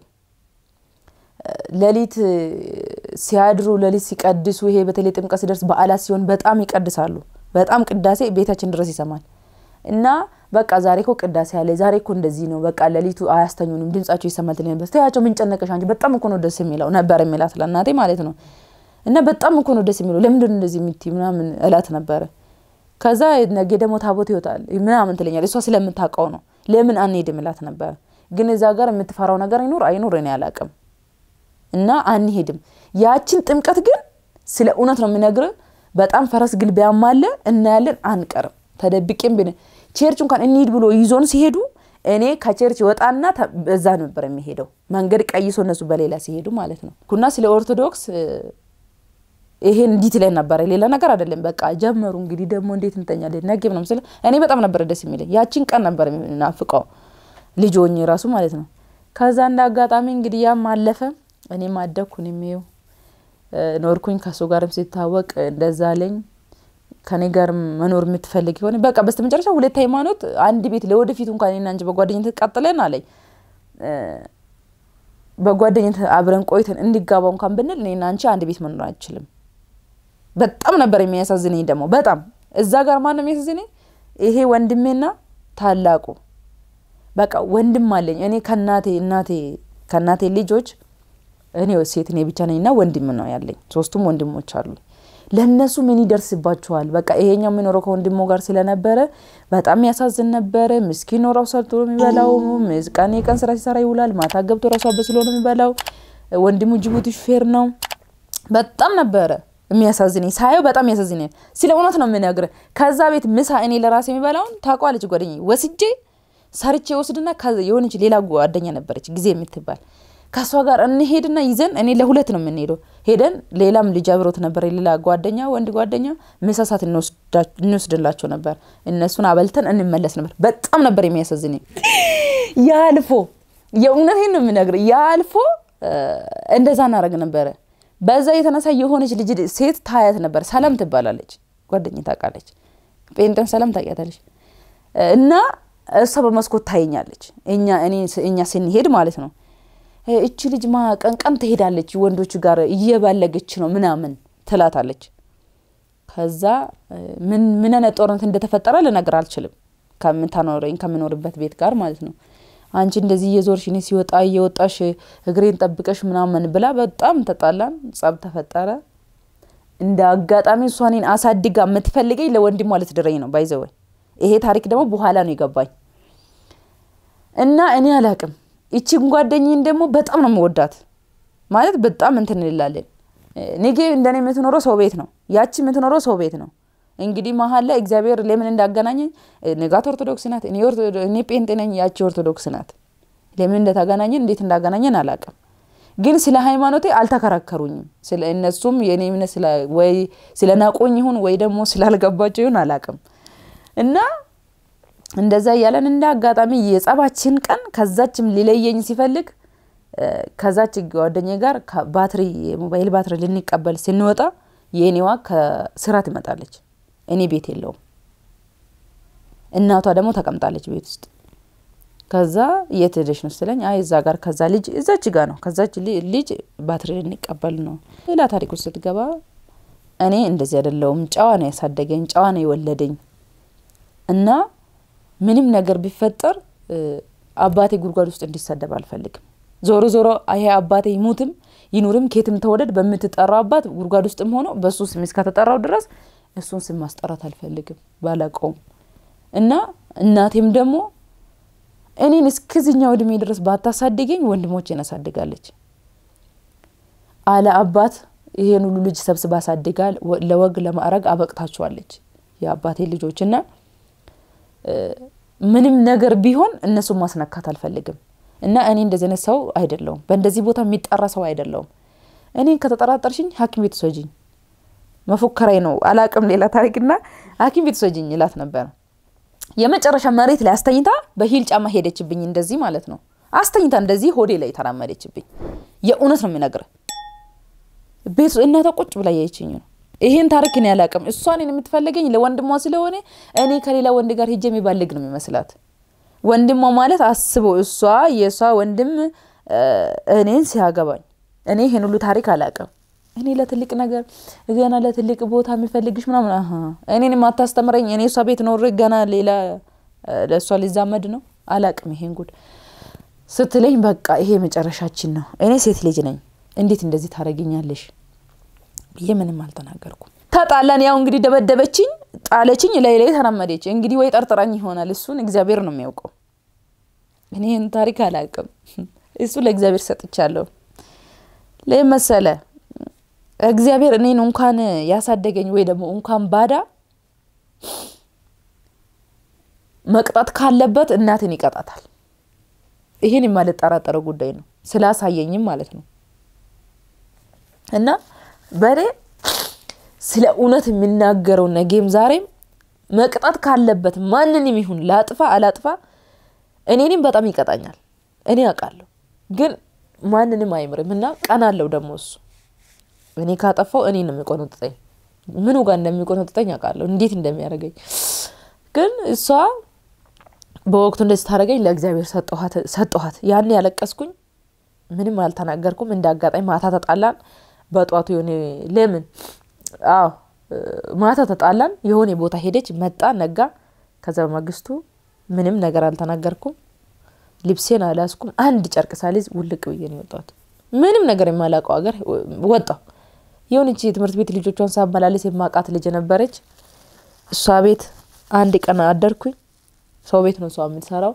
ሌሊት ሲያድሩ ሌሊት ሲቀድሱ፣ ይሄ በተለይ ጥምቀት ሲደርስ በዓላት ሲሆን በጣም ይቀድሳሉ። በጣም ቅዳሴ ቤታችን ድረስ ይሰማል እና በቃ ዛሬ እኮ ቅዳሴ አለ፣ ዛሬ እኮ እንደዚህ ነው፣ በቃ ሌሊቱ አያስተኙንም፣ ድምጻቸው ይሰማል ትለኝ ነበር። ተያቸው ምን ጨነቀሽ አንቺ፣ በጣም እኮ ነው ደስ የሚለው ነበር የሚላት ለእናቴ ማለት ነው። እና በጣም እኮ ነው ደስ የሚለው ለምንድን ነው እንደዚህ የምትይ ምናምን እላት ነበረ። ከዛ ነገ ደግሞ ታቦት ይወጣል ምናምን ትለኛል። እሷ ስለምታውቀው ነው። ለምን አንሄድም እላት ነበረ። ግን እዛ ጋር የምትፈራው ነገር ይኖር አይኖር እኔ አላውቅም። እና አንሄድም። ያችን ጥምቀት ግን ስለ እውነት ነው የምነግርህ፣ በጣም ፈረስ ግልቢያም አለ እናያለን፣ አንቀርም ተደብቄም ብን ቸርች እንኳን እንሂድ ብሎ ይዞን ሲሄዱ እኔ ከቸርች ወጣና በዛ ነበር የሚሄደው መንገድ ቀይሶ እነሱ በሌላ ሲሄዱ ማለት ነው። ኩና ስለ ኦርቶዶክስ ይሄን እንዲት ላይ ነበረ፣ ሌላ ነገር አይደለም። በቃ ጀመሩ እንግዲህ ደግሞ እንዴት እንተኛለን ነገ ምናምን ስለ እኔ በጣም ነበር ደስ የሚለኝ ያችን ቀን ነበር ናፍቀው ልጅ ሆኜ ራሱ ማለት ነው። ከዛ እንደ አጋጣሚ እንግዲህ ያም አለፈ፣ እኔም አደግኩ፣ እኔም ይኸው ኖርኩኝ። ከሱ ጋርም ሲታወቅ እንደዛ አለኝ ከኔ ጋር መኖር የምትፈልግ የሆነ በቃ በስተ መጨረሻ ሁለት ሃይማኖት አንድ ቤት ለወደፊቱ እንኳን እኔና አንቺ በጓደኝነት ቀጥለን አለኝ በጓደኝነት አብረን ቆይተን እንዲጋባ እንኳን ብንል እኔና አንቺ አንድ ቤት መኖር አንችልም። በጣም ነበር የሚያሳዝነኝ። ደግሞ በጣም እዛ ጋር ማን ነው የሚያሳዝነኝ? ይሄ ወንድሜና ታላቁ በቃ ወንድም አለኝ እኔ ከናቴ እናቴ ከናቴ ልጆች እኔ ሴት እኔ ብቻ ነኝና ወንድም ነው ያለኝ። ሶስቱም ወንድሞች አሉ። ለእነሱ ምን ይደርስባቸዋል? በቃ ይሄኛው የሚኖረው ከወንድሞ ጋር ስለነበረ በጣም ያሳዝን ነበረ። ምስኪን ነው ራሱ ሰርቶ የሚበላው። ቀን የቀን ስራ ሲሰራ ይውላል። ማታ ገብቶ ራሱ አበስሎ ነው የሚበላው። ወንድሙ ጅቡቲ ሹፌር ነው። በጣም ነበረ የሚያሳዝነኝ ሳየው፣ በጣም ያሳዝነኝ። ስለ እውነት ነው የምነግርህ። ከዛ ቤት ምሳ እኔ ለራሴ የሚበላውን ታውቀዋለች ጓደኛዬ፣ ወስጄ ሰርቼ ወስድና የሆነች ሌላ ጓደኛ ነበረች ጊዜ የምትባል ከእሷ ጋር እንሄድና ይዘን እኔ ለሁለት ነው የምንሄደው። ሄደን ሌላም ልጅ አብሮት ነበር፣ የሌላ ጓደኛ ወንድ ጓደኛ ምሳ ሰዓት እንወስድላቸው ነበር። እነሱን አበልተን እንመለስ ነበር። በጣም ነበር የሚያሳዝነኝ። ያልፎ የእውነቴን ነው የምነግርህ፣ ያልፎ እንደዛ እናደርግ ነበረ። በዛ የተነሳ የሆነች ልጅ ሴት ታያት ነበር። ሰላም ትባላለች፣ ጓደኛ ታውቃለች። ጴንጤን ሰላም ታውቂያታለች። እና እሷ በመስኮት ታየኛለች፣ እኛ ስንሄድ ማለት ነው እቺ ልጅ ማ ቀን ቀን ትሄዳለች ወንዶች ጋር እየባለገች ነው ምናምን ትላታለች። ከዛ ምን ምን አይነት ጦርነት እንደተፈጠረ ልነግር አልችልም። ከምታኖረኝ ከምኖርበት ቤት ጋር ማለት ነው። አንቺ እንደዚህ እየዞርሽ እኔ ሲወጣ እየወጣሽ እግሬን ጠብቀሽ ምናምን ብላ በጣም ተጣላን፣ ጸብ ተፈጠረ። እንደ አጋጣሚ እሷ እኔን አሳድጋ የምትፈልገኝ ለወንድሟ ልትድረኝ ነው ባይዘወይ። ይሄ ታሪክ ደግሞ በኋላ ነው የገባኝ እና እኔ አላቅም ይቺን ጓደኝን ደግሞ በጣም ነው መወዳት። ማለት በጣም እንትን እንላለን። ኔጌ እንደኔ የምትኖረው ሰው ቤት ነው፣ ያቺ የምትኖረው ሰው ቤት ነው። እንግዲህ መሀል ላይ እግዚአብሔር ለምን እንዳገናኘኝ ንጋት ኦርቶዶክስ ናት፣ እኔ ጴንጤ ነኝ፣ ያቺ ኦርቶዶክስ ናት። ለምን እንደተገናኘን እንዴት እንዳገናኘን አላውቅም። ግን ስለ ሃይማኖቴ አልተከራከሩኝም። ስለ እነሱም የኔ እምነት ወይ ስለ ናቆኝ ይሁን ወይ ደግሞ ስላልገባቸው ይሁን አላውቅም እና እንደዛ እያለን እንደ አጋጣሚ የጸባችን ቀን ከዛችም ሊለየኝ ሲፈልግ ከዛች ጓደኛ ጋር ባትሪ የሞባይል ባትሪ ልንቀበል ስንወጣ የእኔዋ ከስራ ትመጣለች። እኔ ቤት የለውም። እናቷ ደግሞ ተቀምጣለች ቤት ውስጥ። ከዛ የት ሄደሽ ነው ስትለኝ፣ አይ እዛ ጋር ከዛ ልጅ እዛች ጋ ነው ከዛች ልጅ ባትሪ ልንቀበል ነው። ሌላ ታሪክ ውስጥ ስትገባ እኔ እንደዚህ አይደለውም። ጨዋ ነው ያሳደገኝ፣ ጨዋ ነው የወለደኝ እና ምንም ነገር ቢፈጠር አባቴ ጉድጓድ ውስጥ እንዲሰደብ አልፈልግም። ዞሮ ዞሮ ይሄ አባቴ ይሙትም ይኑርም ኬትም ተወደድ በምትጠራው አባት ጉድጓድ ውስጥም ሆኖ በእሱ ስም እስከተጠራው ድረስ እሱን ስም ማስጠራት አልፈልግም ባላቀውም እና እናቴም ደግሞ እኔን እስከዚህኛው እድሜ ድረስ ባታሳድገኝ ወንድሞቼን አሳድጋለች። አለ አባት ይሄን ሁሉ ልጅ ሰብስባ አሳድጋ ለወግ ለማዕረግ አበቅታችኋለች የአባቴ ልጆች እና ምንም ነገር ቢሆን እነሱን ማስነካት አልፈልግም እና እኔ እንደዚህ አይነት ሰው አይደለውም። በእንደዚህ ቦታ የሚጠራ ሰው አይደለውም። እኔን ከተጠራጠርሽኝ ሐኪም ቤት ውሰጂኝ መፎከራይ ነው አላቅም ሌላ ታሪክና ሐኪም ቤት ውሰጂኝ ይላት ነበር። የመጨረሻ መሬት ላይ አስተኝታ በሂል ጫማ ሄደችብኝ። እንደዚህ ማለት ነው አስተኝታ እንደዚህ ሆዴ ላይ ተራመደችብኝ። የእውነት ነው የሚነግር ቤት እናቷ ቁጭ ብላ ያየችኝ ነው። ይሄን ታሪክ እኔ አላቅም። እሷ እኔን የምትፈልገኝ ለወንድሟ ስለሆነ እኔ ከሌላ ወንድ ጋር ሄጄ የሚባልግ ነው የሚመስላት። ወንድሟ ማለት አስበው፣ እሷ የእሷ ወንድም እኔን ሲያገባኝ እኔ ይሄን ሁሉ ታሪክ አላቅም። እኔ ለትልቅ ነገር ገና ለትልቅ ቦታ የሚፈልግሽ ምናምን እኔን የማታስተምረኝ እኔ እሷ ቤት ኖር ገና ሌላ ለእሷ ሊዛመድ ነው አላቅም። ይሄን ጉድ ስትለኝ በቃ ይሄ መጨረሻችን ነው። እኔ ሴት ልጅ ነኝ፣ እንዴት እንደዚህ ታደርጊኛለሽ ብዬ ምንም አልተናገርኩም። ተጣላን። ያው እንግዲህ ደበደበችኝ፣ ጣለችኝ፣ ላይ ላይ ተራመደች። እንግዲህ ወይ ጠርጥራኝ ይሆናል። እሱን እግዚአብሔር ነው የሚያውቀው። እኔ ይህን ታሪክ አላቅም። እሱ ለእግዚአብሔር ሰጥቻለሁ። ለመሰለ እግዚአብሔር እኔን እንኳን ያሳደገኝ ወይ ደግሞ እንኳን ባዳ መቅጣት ካለበት እናትን ይቀጣታል። ይሄን የማልጠራጠረው ጉዳይ ነው፣ ስላሳየኝም ማለት ነው። እና በእኔ ስለ እውነት የሚናገረው ነገም ዛሬም መቅጣት ካለበት ማንንም ይሁን ላጥፋ አላጥፋ እኔንም በጣም ይቀጣኛል። እኔ አውቃለሁ፣ ግን ማንንም አይምርም እና ቀናለው ደግሞ እሱ እኔ ካጠፋው እኔ ነው የሚቆነጥጠኝ። ምኑ ጋር እንደሚቆነጥጠኝ አውቃለሁ፣ እንዴት እንደሚያደርገኝ። ግን እሷ በወቅቱ እንደዚህ ታደርገኝ ለእግዚአብሔር ሰጠኋት። ያን ያለቀስኩኝ ምንም አልተናገርኩም። እንደ አጋጣሚ ማታ ተጣላን። በጧቱ የሆነ ለምን አዎ ማታ ተጣላን። የሆነ ቦታ ሄደች፣ መጣ፣ ነጋ። ከዛ በማግስቱ ምንም ነገር አልተናገርኩም። ልብሴን አላስኩም። አንድ ጨርቅ ሳልይዝ ውልቅ ብዬ ነው የወጣሁት። ምንም ነገር የማላውቀው ሀገር ወጣሁ። የሆነች የትምህርት ቤት ልጆቿን ሳመላለስ የማውቃት ልጅ ነበረች። እሷ ቤት አንድ ቀን አደርኩኝ። ሰው ቤት ነው እሷ የምትሰራው።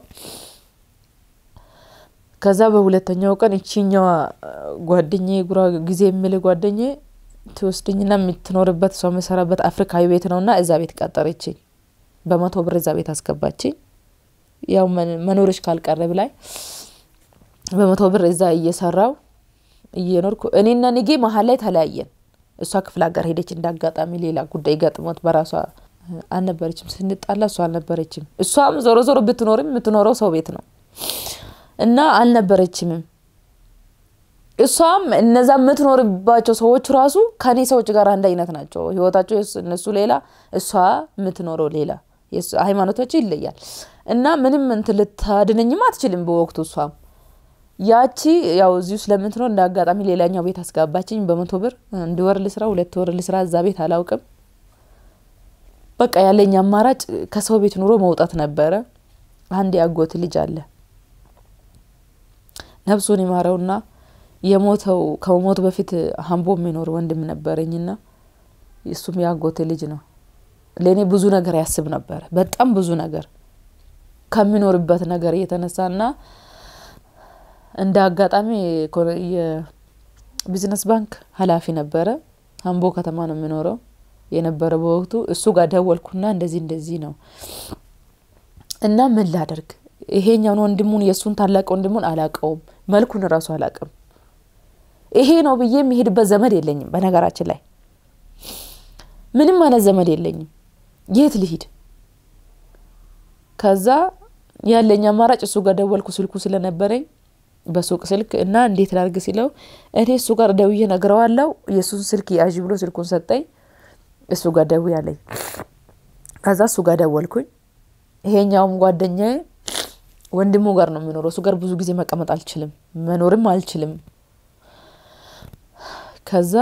ከዛ በሁለተኛው ቀን እቺኛዋ ጓደኛ ጉራ ጊዜ የሚል ጓደኛ ትወስድኝና የምትኖርበት ሰው የምሰራበት አፍሪካዊ ቤት ነውና እዛ ቤት ቀጠረችኝ። በመቶ ብር እዛ ቤት አስገባችኝ። ያው መኖርሽ ካልቀረ ብላይ በመቶ ብር እዛ እየሰራው እየኖርኩ እኔና ንጌ መሀል ላይ ተለያየን። እሷ ክፍለ ሀገር ሄደች። እንዳጋጣሚ ሌላ ጉዳይ ገጥሞት በራሷ አልነበረችም። ስንጣላ እሷ አልነበረችም። እሷም ዞሮ ዞሮ ብትኖርም የምትኖረው ሰው ቤት ነው እና አልነበረችምም። እሷም እነዛ የምትኖርባቸው ሰዎች ራሱ ከኔ ሰዎች ጋር አንድ አይነት ናቸው። ህይወታቸው እነሱ ሌላ፣ እሷ የምትኖረው ሌላ፣ ሃይማኖታቸው ይለያል እና ምንም እንትን ልታድነኝም አትችልም በወቅቱ እሷም ያቺ ያው እዚሁ ስለምትኖር እንደ አጋጣሚ ሌላኛው ቤት አስጋባችኝ። በመቶ ብር አንድ ወር ልስራ ሁለት ወር ልስራ እዛ ቤት አላውቅም። በቃ ያለኝ አማራጭ ከሰው ቤት ኑሮ መውጣት ነበረ። አንድ ያጎት ልጅ አለ ነፍሱን ይማረውና የሞተው ከሞቱ በፊት ሀምቦ የሚኖር ወንድም ነበረኝና እሱም ያጎት ልጅ ነው። ለእኔ ብዙ ነገር ያስብ ነበረ፣ በጣም ብዙ ነገር ከሚኖርበት ነገር እየተነሳና እንደ አጋጣሚ የቢዝነስ ባንክ ኃላፊ ነበረ። አምቦ ከተማ ነው የሚኖረው የነበረ በወቅቱ። እሱ ጋር ደወልኩና እንደዚህ እንደዚህ ነው እና ምን ላደርግ ይሄኛውን ወንድሙን የእሱን ታላቅ ወንድሙን አላቀውም፣ መልኩን እራሱ አላቅም። ይሄ ነው ብዬ የሚሄድበት ዘመድ የለኝም። በነገራችን ላይ ምንም አይነት ዘመድ የለኝም። የት ልሂድ? ከዛ ያለኝ አማራጭ እሱ ጋር ደወልኩ፣ ስልኩ ስለነበረኝ በሱቅ ስልክ እና እንዴት ላርግ ሲለው እኔ እሱ ጋር ደውዬ ነግረዋለው። የእሱን ስልክ ያዥ ብሎ ስልኩን ሰጠኝ። እሱ ጋር ደውዬ አለኝ። ከዛ እሱ ጋር ደወልኩኝ። ይሄኛውም ጓደኛዬ ወንድሙ ጋር ነው የሚኖረው። እሱ ጋር ብዙ ጊዜ መቀመጥ አልችልም፣ መኖርም አልችልም። ከዛ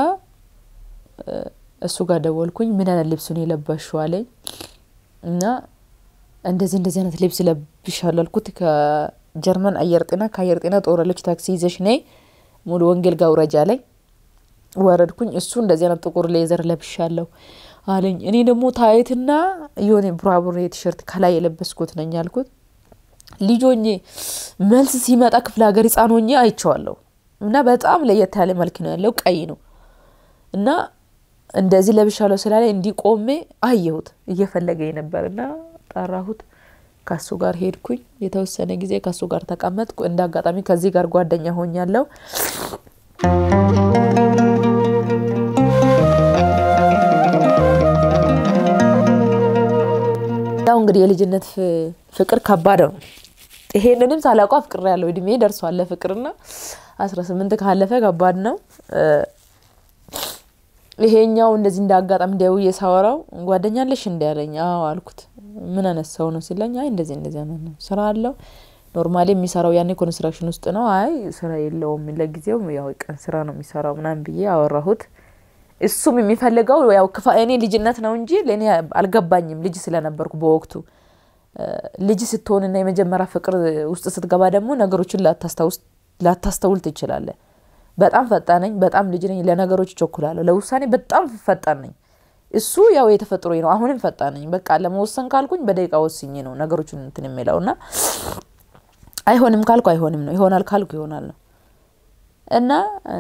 እሱ ጋር ደወልኩኝ። ምን አይነት ልብስ ነው የለበሽው አለኝ እና እንደዚህ እንደዚህ አይነት ልብስ ለብሻለሁ አልኩት። ከጀርመን አየር ጤና ከአየር ጤና ጦረሎች ታክሲ ይዘሽ ነይ ሙሉ ወንጌል ጋር ውረጅ አለኝ። ወረድኩኝ። እሱ እንደዚህ አይነት ጥቁር ሌዘር ለብሻለሁ አለኝ። እኔ ደግሞ ታይትና የሆነ ቡራቡሬ ቲሸርት ከላይ የለበስኩት ነኝ አልኩት። ልጅ ሆኜ መልስ ሲመጣ ክፍለ ሀገር ህፃን ሆኜ አይቼዋለሁ እና በጣም ለየት ያለ መልክ ነው ያለው፣ ቀይ ነው እና እንደዚህ ለብሻለሁ ስላለ እንዲህ ቆሜ አየሁት። እየፈለገኝ ነበር እና ጠራሁት። ከሱ ጋር ሄድኩኝ። የተወሰነ ጊዜ ከሱ ጋር ተቀመጥኩ። እንደ አጋጣሚ ከዚህ ጋር ጓደኛ ሆኛለሁ። ያው እንግዲህ የልጅነት ፍቅር ከባድ ነው። ይሄንንም ሳላውቀው አፍቅር ያለው እድሜ ደርሷል ለፍቅርና አስራ ስምንት ካለፈ ከባድ ነው። ይሄኛው እንደዚህ እንደ አጋጣሚ ደውዬ ሳወራው ጓደኛ አለሽ እንዲ ያለኝ። አዎ አልኩት። ምን አይነት ሰው ነው ሲለኝ፣ አይ እንደዚህ እንደዚህ አይነት ነው፣ ስራ አለው ኖርማሊ የሚሰራው ያኔ ኮንስትራክሽን ውስጥ ነው። አይ ስራ የለውም ለጊዜው ያው ቀን ስራ ነው የሚሰራው ምናምን ብዬ አወራሁት። እሱም የሚፈልገው ያው ክፋ እኔ ልጅነት ነው እንጂ ለእኔ አልገባኝም። ልጅ ስለነበርኩ በወቅቱ ልጅ ስትሆንና የመጀመሪያ ፍቅር ውስጥ ስትገባ ደግሞ ነገሮችን ላታስተውል ትችላለህ። በጣም ፈጣን ነኝ። በጣም ልጅ ነኝ። ለነገሮች እቸኩላለሁ። ለውሳኔ በጣም ፈጣን ነኝ። እሱ ያው የተፈጥሮ ነው። አሁንም ፈጣን ነኝ። በቃ ለመወሰን ካልኩኝ በደቂቃ ወስኜ ነው ነገሮችን እንትን የሚለው እና አይሆንም ካልኩ አይሆንም ነው፣ ይሆናል ካልኩ ይሆናል ነው እና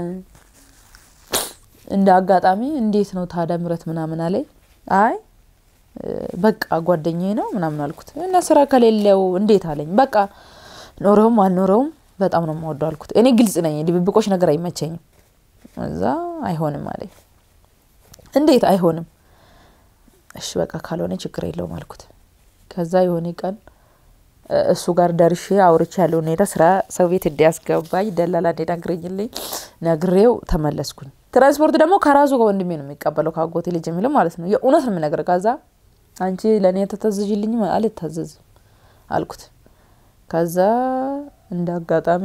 እንደ አጋጣሚ እንዴት ነው ታዲያ ምረት ምናምን አለኝ። አይ በቃ ጓደኛዬ ነው ምናምን አልኩት እና ስራ ከሌለው እንዴት አለኝ። በቃ ኖረውም አልኖረውም በጣም ነው የምወደው አልኩት። እኔ ግልጽ ነኝ፣ ድብብቆች ነገር አይመቸኝም። እዛ አይሆንም አለኝ። እንዴት አይሆንም? እሺ በቃ ካልሆነ ችግር የለውም አልኩት። ከዛ የሆነ ቀን እሱ ጋር ደርሼ አውርቼ ያለው ሁኔታ ስራ ሰው ቤት እንዲያስገባኝ ደላላ እንዲነግረኝልኝ ነግሬው ተመለስኩኝ። ትራንስፖርት ደግሞ ከራሱ ከወንድሜ ነው የሚቀበለው ከአጎቴ ልጅ የሚለው ማለት ነው። የእውነት ነው የምነግርህ። ከዛ አንቺ ለእኔ ተታዘዥልኝ አልታዘዝም አልኩት። ከዛ እንደ አጋጣሚ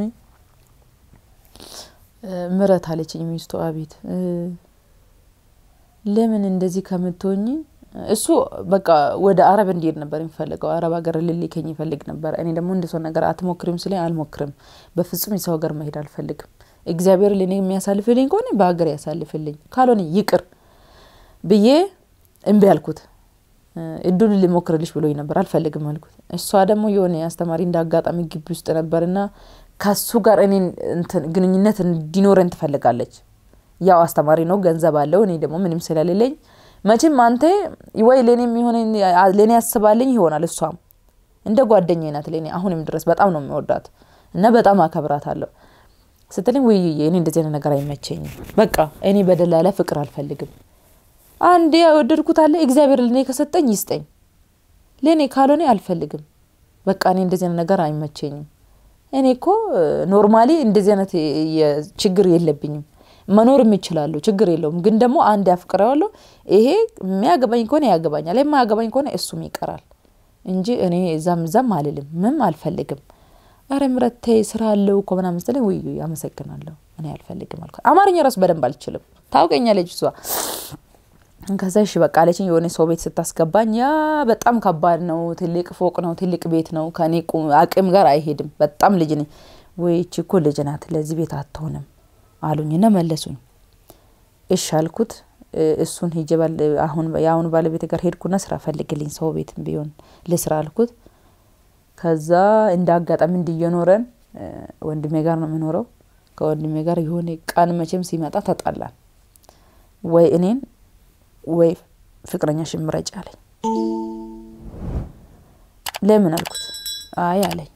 ምረት አለችኝ ሚስቱ። አቤት ለምን እንደዚህ ከምትሆኝ እሱ በቃ ወደ አረብ እንዲሄድ ነበር የሚፈልገው። አረብ ሀገር ልልከኝ ይፈልግ ነበር። እኔ ደግሞ እንደ ሰው ነገር አትሞክሪም ስለ አልሞክርም። በፍጹም የሰው ሀገር መሄድ አልፈልግም። እግዚአብሔር ለእኔ የሚያሳልፍልኝ ከሆነ በሀገር ያሳልፍልኝ፣ ካልሆነ ይቅር ብዬ እምቢ አልኩት። እዱን ሊሞክርልሽ ብሎኝ ነበር። አልፈልግም አልኩት። እሷ ደግሞ የሆነ አስተማሪ እንደ አጋጣሚ ግቢ ውስጥ ነበርና ከሱ ጋር እኔ ግንኙነት እንዲኖረን ትፈልጋለች። ያው አስተማሪ ነው፣ ገንዘብ አለው። እኔ ደግሞ ምንም ስለሌለኝ መቼም አንተ ወይ ለእኔ የሚሆነ ለእኔ ያስባልኝ ይሆናል። እሷም እንደ ጓደኛ ናት ለእኔ አሁንም ድረስ በጣም ነው የሚወዳት እና በጣም አከብራታለሁ ስትለኝ ውይ እኔ እንደዚህ አይነት ነገር አይመቸኝም። በቃ እኔ በደላላ ፍቅር አልፈልግም። አንድ የወደድኩት አለ እግዚአብሔር ለእኔ ከሰጠኝ ይስጠኝ፣ ለእኔ ካልሆነ አልፈልግም። በቃ እኔ እንደዚህ አይነት ነገር አይመቸኝም። እኔ እኮ ኖርማሊ እንደዚህ አይነት ችግር የለብኝም መኖር የሚችላለሁ ችግር የለውም። ግን ደግሞ አንድ ያፍቅረዋለሁ። ይሄ የሚያገባኝ ከሆነ ያገባኛል፣ የማያገባኝ ከሆነ እሱም ይቀራል እንጂ እኔ እዛም እዛም አልልም፣ ምንም አልፈልግም። ኧረ ምረት ተይ ስራ አለው እኮ ምናምን ስትለኝ ውይ አመሰግናለሁ እኔ አልፈልግም አልኳት። አማርኛ ራሱ በደንብ አልችልም፣ ታውቀኛለች እሷ። ከዛ እሺ በቃ አለችኝ። የሆነ ሰው ቤት ስታስገባኝ ያ በጣም ከባድ ነው፣ ትልቅ ፎቅ ነው፣ ትልቅ ቤት ነው፣ ከኔ አቅም ጋር አይሄድም። በጣም ልጅ ነኝ። ወይ እቺ እኮ ልጅ ናት፣ ለዚህ ቤት አትሆንም አሉኝና መለሱኝ። እሺ አልኩት። እሱን ሄጄ አሁን የአሁኑ ባለቤት ጋር ሄድኩና ስራ ፈልግልኝ ሰው ቤት ቢሆን ልስራ አልኩት። ከዛ እንደ አጋጣሚ እንዲየኖረን ወንድሜ ጋር ነው የምኖረው። ከወንድሜ ጋር የሆነ ቀን መቼም ሲመጣ ተጣላን። ወይ እኔን ወይ ፍቅረኛ ሽምረጭ አለኝ። ለምን አልኩት። አይ አለኝ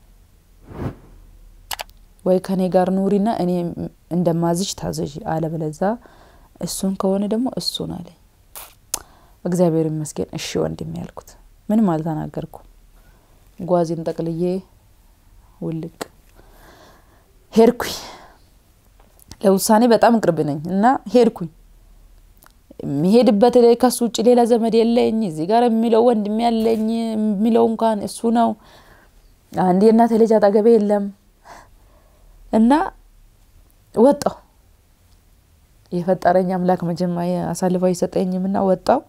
ወይ ከኔ ጋር ኑሪና እኔ እንደማዝሽ ታዘዥ፣ አለበለዛ እሱን ከሆነ ደግሞ እሱን አለኝ። እግዚአብሔር ይመስገን እሺ ወንድሜ ያልኩት ምንም አልተናገርኩም። ጓዜን ጠቅልዬ ውልቅ ሄድኩኝ። ለውሳኔ በጣም ቅርብ ነኝ እና ሄድኩኝ። የሚሄድበት ከሱ ውጭ ሌላ ዘመድ የለኝ። እዚህ ጋር የሚለው ወንድሜ ያለኝ የሚለው እንኳን እሱ ነው። አንድ የእናቴ ልጅ አጠገቤ የለም እና ወጣው። የፈጠረኝ አምላክ መጀመሪያ አሳልፎ አይሰጠኝም እና ወጣው።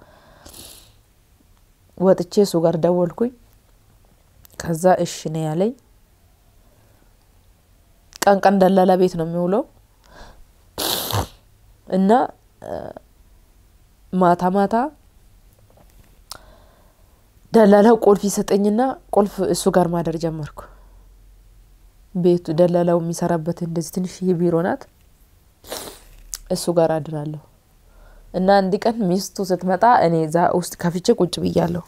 ወጥቼ እሱ ጋር ደወልኩኝ። ከዛ እሺ ነው ያለኝ። ቀን ቀን ደላላ ቤት ነው የሚውለው እና ማታ ማታ ደላላው ቁልፍ ይሰጠኝና ቁልፍ እሱ ጋር ማደር ጀመርኩ። ቤቱ ደላላው የሚሰራበት እንደዚህ ትንሽዬ ቢሮ ናት። እሱ ጋር አድራለሁ እና አንድ ቀን ሚስቱ ስትመጣ እኔ እዛ ውስጥ ከፍቼ ቁጭ ብያለሁ።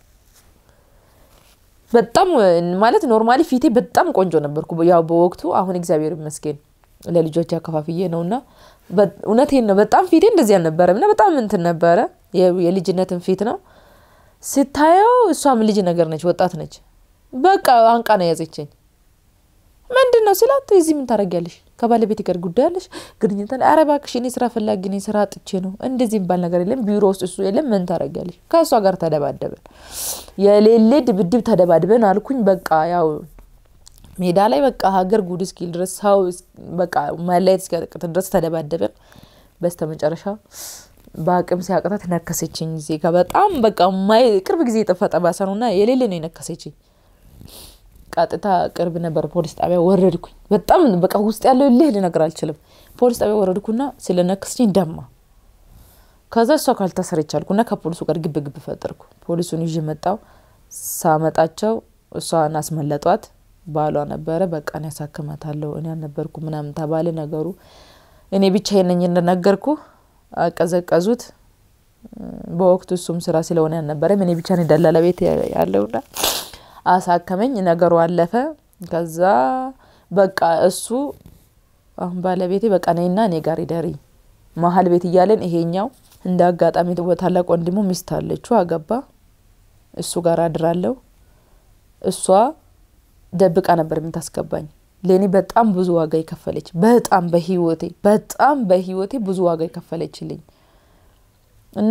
በጣም ማለት ኖርማሊ ፊቴ በጣም ቆንጆ ነበርኩ ያው በወቅቱ። አሁን እግዚአብሔር ይመስገን ለልጆች አከፋፍዬ ነው እና እውነቴን ነው በጣም ፊቴ እንደዚህ አልነበረም እና በጣም እንትን ነበረ። የልጅነትን ፊት ነው ስታየው። እሷም ልጅ ነገር ነች፣ ወጣት ነች። በቃ አንቃ ነው የያዘችኝ። ምንድን ነው ስላት፣ እዚህ ምን ታደርጊያለሽ? ከባለቤት ጋር ጉዳይ አለሽ? ግንኙነት አለ? ኧረ እባክሽ እኔ ስራ ፈላጊ ነኝ፣ ስራ አጥቼ ነው። እንደዚህ የሚባል ነገር የለም። ቢሮ ውስጥ እሱ የለም። ምን ታደርጊያለሽ? ከእሷ ጋር ተደባደበን፣ የሌሌ ድብድብ ተደባድበን አልኩኝ። በቃ ያው ሜዳ ላይ በቃ ሀገር ጉድ እስኪል ድረስ ሰው በቃ መለየት እስኪያቅት ድረስ ተደባደበን። በስተ መጨረሻ በአቅም ሲያቅታት ነከሰችኝ። እዚህ ጋር በጣም በቃ ማይ ቅርብ ጊዜ የጠፋ ጠባሳ ነው እና የሌለ ነው የነከሰችኝ። ቀጥታ ቅርብ ነበር ፖሊስ ጣቢያ ወረድኩኝ። በጣም በቃ ውስጥ ያለው ልህ ልነግር አልችልም። ፖሊስ ጣቢያ ወረድኩና ስለነከሰችኝ ደማ። ከዛ እሷ ካልታሰረች አልኩና ከፖሊሱ ጋር ግብ ግብ ፈጠርኩ። ፖሊሱን ይዤ መጣው። ሳመጣቸው እሷን አስመለጧት። ባሏ ነበረ። በቃ እኔ ያሳክማታለሁ እኔ አልነበርኩ ምናምን ተባለ ነገሩ። እኔ ብቻዬን ነኝ እንደነገርኩ አቀዘቀዙት። በወቅቱ እሱም ስራ ስለሆነ ያልነበረም እኔ ብቻ ነኝ ደላላ ቤት ያለውና አሳከመኝ። ነገሩ አለፈ። ከዛ በቃ እሱ አሁን ባለቤቴ በቃ ነይና እኔ ጋር ይደሪ መሀል ቤት እያለን ይሄኛው እንደ አጋጣሚ ታላቅ ወንድሙ ሚስት አለችው አገባ። እሱ ጋር አድራለሁ። እሷ ደብቃ ነበር የምታስገባኝ። ለእኔ በጣም ብዙ ዋጋ የከፈለች በጣም በህይወቴ በጣም በህይወቴ ብዙ ዋጋ የከፈለችልኝ እና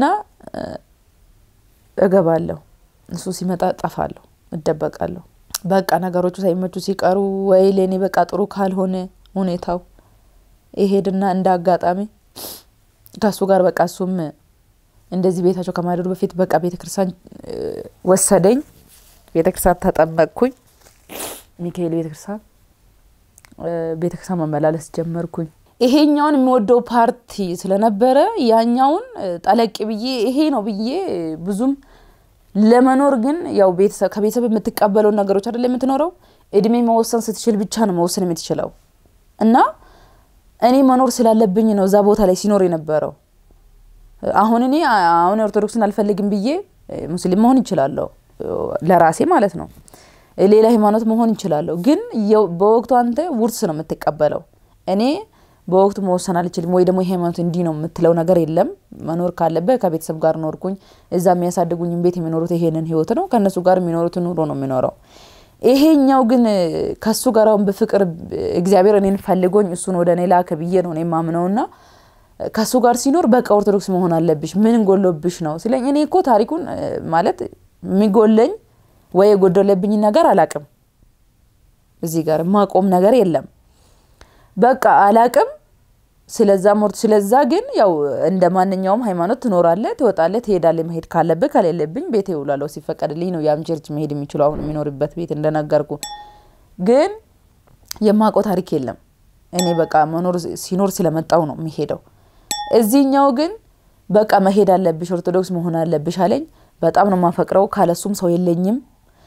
እገባለሁ። እሱ ሲመጣ ጠፋለሁ፣ እደበቃለሁ። በቃ ነገሮቹ ሳይመቹ ሲቀሩ ወይ ለእኔ በቃ ጥሩ ካልሆነ ሁኔታው ይሄድና እንደ አጋጣሚ ከእሱ ጋር በቃ እሱም እንደዚህ ቤታቸው ከማደሩ በፊት በቃ ቤተክርስቲያን ወሰደኝ። ቤተክርስቲያን ተጠመቅኩኝ። ሚካኤል ቤተክርስቲያን ቤተክርስቲያን መመላለስ ጀመርኩኝ። ይሄኛውን የሚወደው ፓርቲ ስለነበረ ያኛውን ጠለቅ ብዬ ይሄ ነው ብዬ ብዙም ለመኖር ግን ያው ከቤተሰብ የምትቀበለውን ነገሮች አይደለ የምትኖረው። እድሜ መወሰን ስትችል ብቻ ነው መወሰን የምትችለው እና እኔ መኖር ስላለብኝ ነው እዛ ቦታ ላይ ሲኖር የነበረው። አሁን እኔ አሁን ኦርቶዶክስን አልፈልግም ብዬ ሙስሊም መሆን ይችላለሁ፣ ለራሴ ማለት ነው። ሌላ ሃይማኖት መሆን ይችላለሁ። ግን በወቅቱ አንተ ውርስ ነው የምትቀበለው። እኔ በወቅቱ መወሰን አልችልም፣ ወይ ደግሞ የሃይማኖት እንዲህ ነው የምትለው ነገር የለም። መኖር ካለበት ከቤተሰብ ጋር ኖርኩኝ። እዛ የሚያሳድጉኝም ቤት የሚኖሩት ይሄንን ህይወት ነው። ከእነሱ ጋር የሚኖሩት ኑሮ ነው የሚኖረው። ይሄኛው ግን ከሱ ጋር አሁን በፍቅር እግዚአብሔር እኔን ፈልጎኝ እሱን ወደ እኔ ላከ ብዬ ነው እኔ የማምነውና ከሱ ጋር ሲኖር በቃ ኦርቶዶክስ መሆን አለብሽ፣ ምን ጎሎብሽ ነው ሲለኝ እኔ እኮ ታሪኩን ማለት የሚጎለኝ ወይ የጎደለብኝ ነገር አላቅም። እዚህ ጋር ማቆም ነገር የለም። በቃ አላቅም። ስለዛ ሞርት ስለዛ ግን ያው እንደ ማንኛውም ሃይማኖት ትኖራለህ፣ ትወጣለህ፣ ትሄዳለህ። መሄድ ካለብህ ከሌለብኝ ቤት ይውላለሁ። ሲፈቀድልኝ ነው ያም ቸርች መሄድ የሚችለው አሁን የሚኖርበት ቤት እንደነገርኩ። ግን የማውቀው ታሪክ የለም። እኔ በቃ መኖር ሲኖር ስለመጣው ነው የሚሄደው። እዚህኛው ግን በቃ መሄድ አለብሽ፣ ኦርቶዶክስ መሆን አለብሽ አለኝ። በጣም ነው የማፈቅረው። ካለሱም ሰው የለኝም።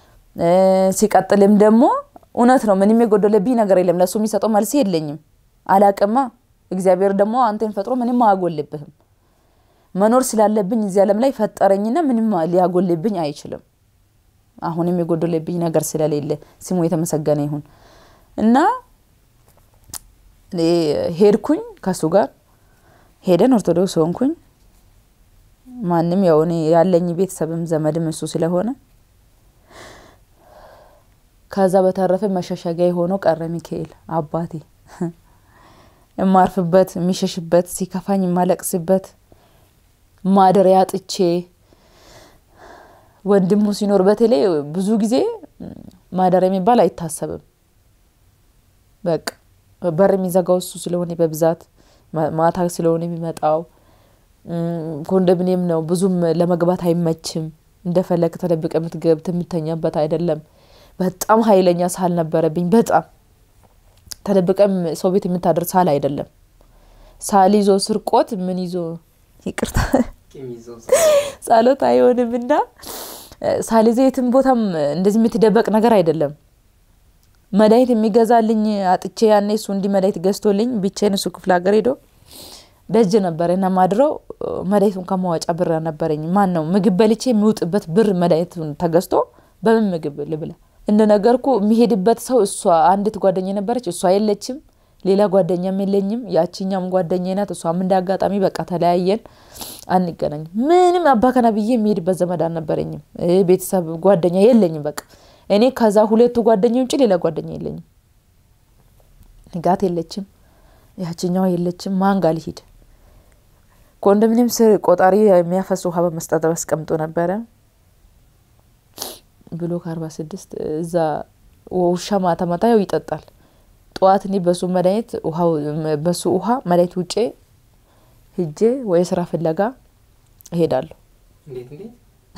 ሲቀጥልም ደግሞ እውነት ነው ምንም የጎደለብኝ ነገር የለም። ለእሱ የሚሰጠው መልስ የለኝም። አላቅማ እግዚአብሔር ደግሞ አንተን ፈጥሮ ምንም አያጎልብህም። መኖር ስላለብኝ እዚህ ዓለም ላይ ፈጠረኝና ምንም ሊያጎልብኝ አይችልም። አሁንም የጎደለብኝ ነገር ስለሌለ ስሙ የተመሰገነ ይሁን እና ሄድኩኝ ከሱ ጋር ሄደን ኦርቶዶክስ ሆንኩኝ። ማንም ያው እኔ ያለኝ ቤተሰብም ዘመድም እሱ ስለሆነ ከዛ በተረፈ መሸሸጊያ የሆነው ቀረ ሚካኤል አባቴ የማርፍበት የሚሸሽበት ሲከፋኝ የማለቅስበት ማደሪያ ጥቼ ወንድሙ ሲኖር በተለይ ብዙ ጊዜ ማደሪያ የሚባል አይታሰብም። በቃ በር የሚዘጋው እሱ ስለሆነ በብዛት ማታ ስለሆነ የሚመጣው ኮንዶሚኒየም ነው። ብዙም ለመግባት አይመችም። እንደፈለግ ተደብቀ የምትገብት የምተኛበት አይደለም። በጣም ኃይለኛ ሳል ነበረብኝ። በጣም ተደብቀም ሰው ቤት የምታደር ሳል አይደለም። ሳል ይዞ ስርቆት ምን ይዞ ይቅርታ ጸሎት አይሆንም እና ሳል ይዞ የትም ቦታም እንደዚህ የምትደበቅ ነገር አይደለም። መድኃኒት የሚገዛልኝ አጥቼ ያኔ እሱ እንዲህ መድኃኒት ገዝቶልኝ ብቻዬን እሱ ክፍለ ሀገር ሄዶ ደጅ ነበረ እና ማድረው መድኃኒቱን ከማዋጫ ብር ነበረኝ። ማን ነው ምግብ በልቼ የሚውጥበት ብር መድኃኒቱን ተገዝቶ በምን ምግብ ልብላ? እንደ ነገርኩ የሚሄድበት ሰው እሷ አንዲት ጓደኛ ነበረች፣ እሷ የለችም። ሌላ ጓደኛም የለኝም። ያቺኛም ጓደኛ ናት። እሷም እንደ አጋጣሚ በቃ ተለያየን፣ አንገናኝም። ምንም አባከና ብዬ የሚሄድበት ዘመድ አልነበረኝም። ቤተሰብ ጓደኛ የለኝም። በቃ እኔ ከዛ ሁለቱ ጓደኛ ውጭ ሌላ ጓደኛ የለኝም። ንጋት የለችም፣ ያችኛዋ የለችም። ማን ጋር ልሂድ? ኮንዶሚኒየም ስር ቆጣሪ የሚያፈስ ውሃ በመስጠት አስቀምጦ ነበረ ብሎ ከአርባ ስድስት እዛ ውሻ ማታ ማታ ያው ይጠጣል። ጠዋት እኔ በሱ መድኃኒት በሱ ውሃ መድኃኒት ውጬ ሂጄ ወይ ስራ ፍለጋ እሄዳለሁ። እንዴት እንዴት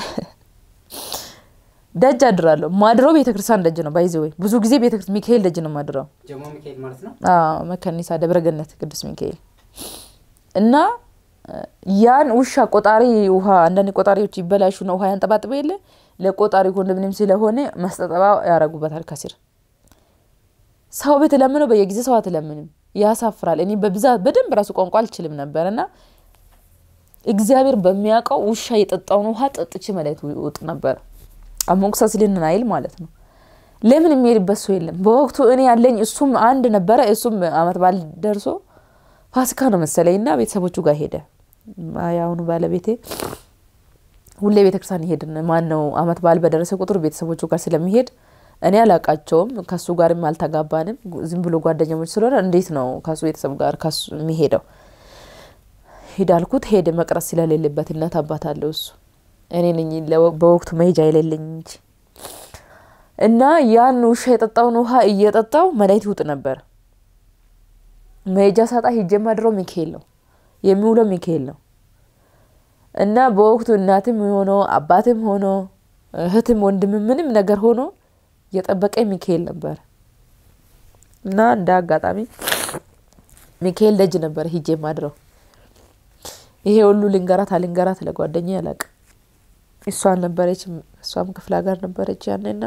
ደጅ አድራለሁ። ማድረው ቤተ ክርስቲያን ደጅ ነው። ባይዘ ወይ ብዙ ጊዜ ቤተ ክርስቲያን ሚካኤል ደጅ ነው ማድረው። ጀሞ ሚካኤል ማለት ነው። መከኒሳ ደብረገነት ቅዱስ ሚካኤል እና ያን ውሻ ቆጣሪ ውሃ አንዳንድ ቆጣሪዎች ይበላሹና ውሃ ያንጠባጥበ የለ ለቆጣሪ ኮንዶሚኒየም ስለሆነ መስጠጠባ ያረጉበታል ከስር ሰው ቤት ለምነው በየጊዜ ሰው አትለምንም፣ ያሳፍራል። እኔ በብዛት በደንብ ራሱ ቋንቋ አልችልም ነበር እና እግዚአብሔር በሚያውቀው ውሻ የጠጣውን ውሃ ጠጥቼ መድኃኒት ውጥ ነበር። አሞክሳስሊን አይል ማለት ነው። ለምን የሚሄድበት ሰው የለም በወቅቱ እኔ ያለኝ እሱም አንድ ነበረ። እሱም አመት በዓል ደርሶ ፋሲካ ነው መሰለኝ እና ቤተሰቦቹ ጋር ሄደ። የአሁኑ ባለቤቴ ሁሌ ቤተክርስቲያን ይሄድን ማን ነው አመት በዓል በደረሰ ቁጥር ቤተሰቦቹ ጋር ስለሚሄድ እኔ አላቃቸውም ከሱ ጋርም አልተጋባንም። ዝም ብሎ ጓደኛሞች ስለሆነ እንዴት ነው ከሱ ቤተሰብ ጋር ከሱ የሚሄደው? ሂዳልኩት ሄደ። መቅረስ ስለሌለበት እናት አባት አለው እሱ እኔ ነኝ በወቅቱ መሄጃ የሌለኝ እንጂ እና ያን ውሻ የጠጣውን ውሃ እየጠጣው መድኃኒት ውጥ ነበር። መሄጃ ሳጣ ሂጄ ማድረው ሚካኤል ነው የሚውለው ሚካኤል ነው እና በወቅቱ እናትም ሆኖ አባትም ሆኖ እህትም ወንድምም ምንም ነገር ሆኖ የጠበቀ ሚካኤል ነበር እና እንደ አጋጣሚ ሚካኤል ደጅ ነበር ሂጄ ማድረው። ይሄ ሁሉ ልንገራት አልንገራት ለጓደኛ ያላቅ እሷ ነበረች፣ እሷም ክፍለ ሀገር ነበረች ያኔና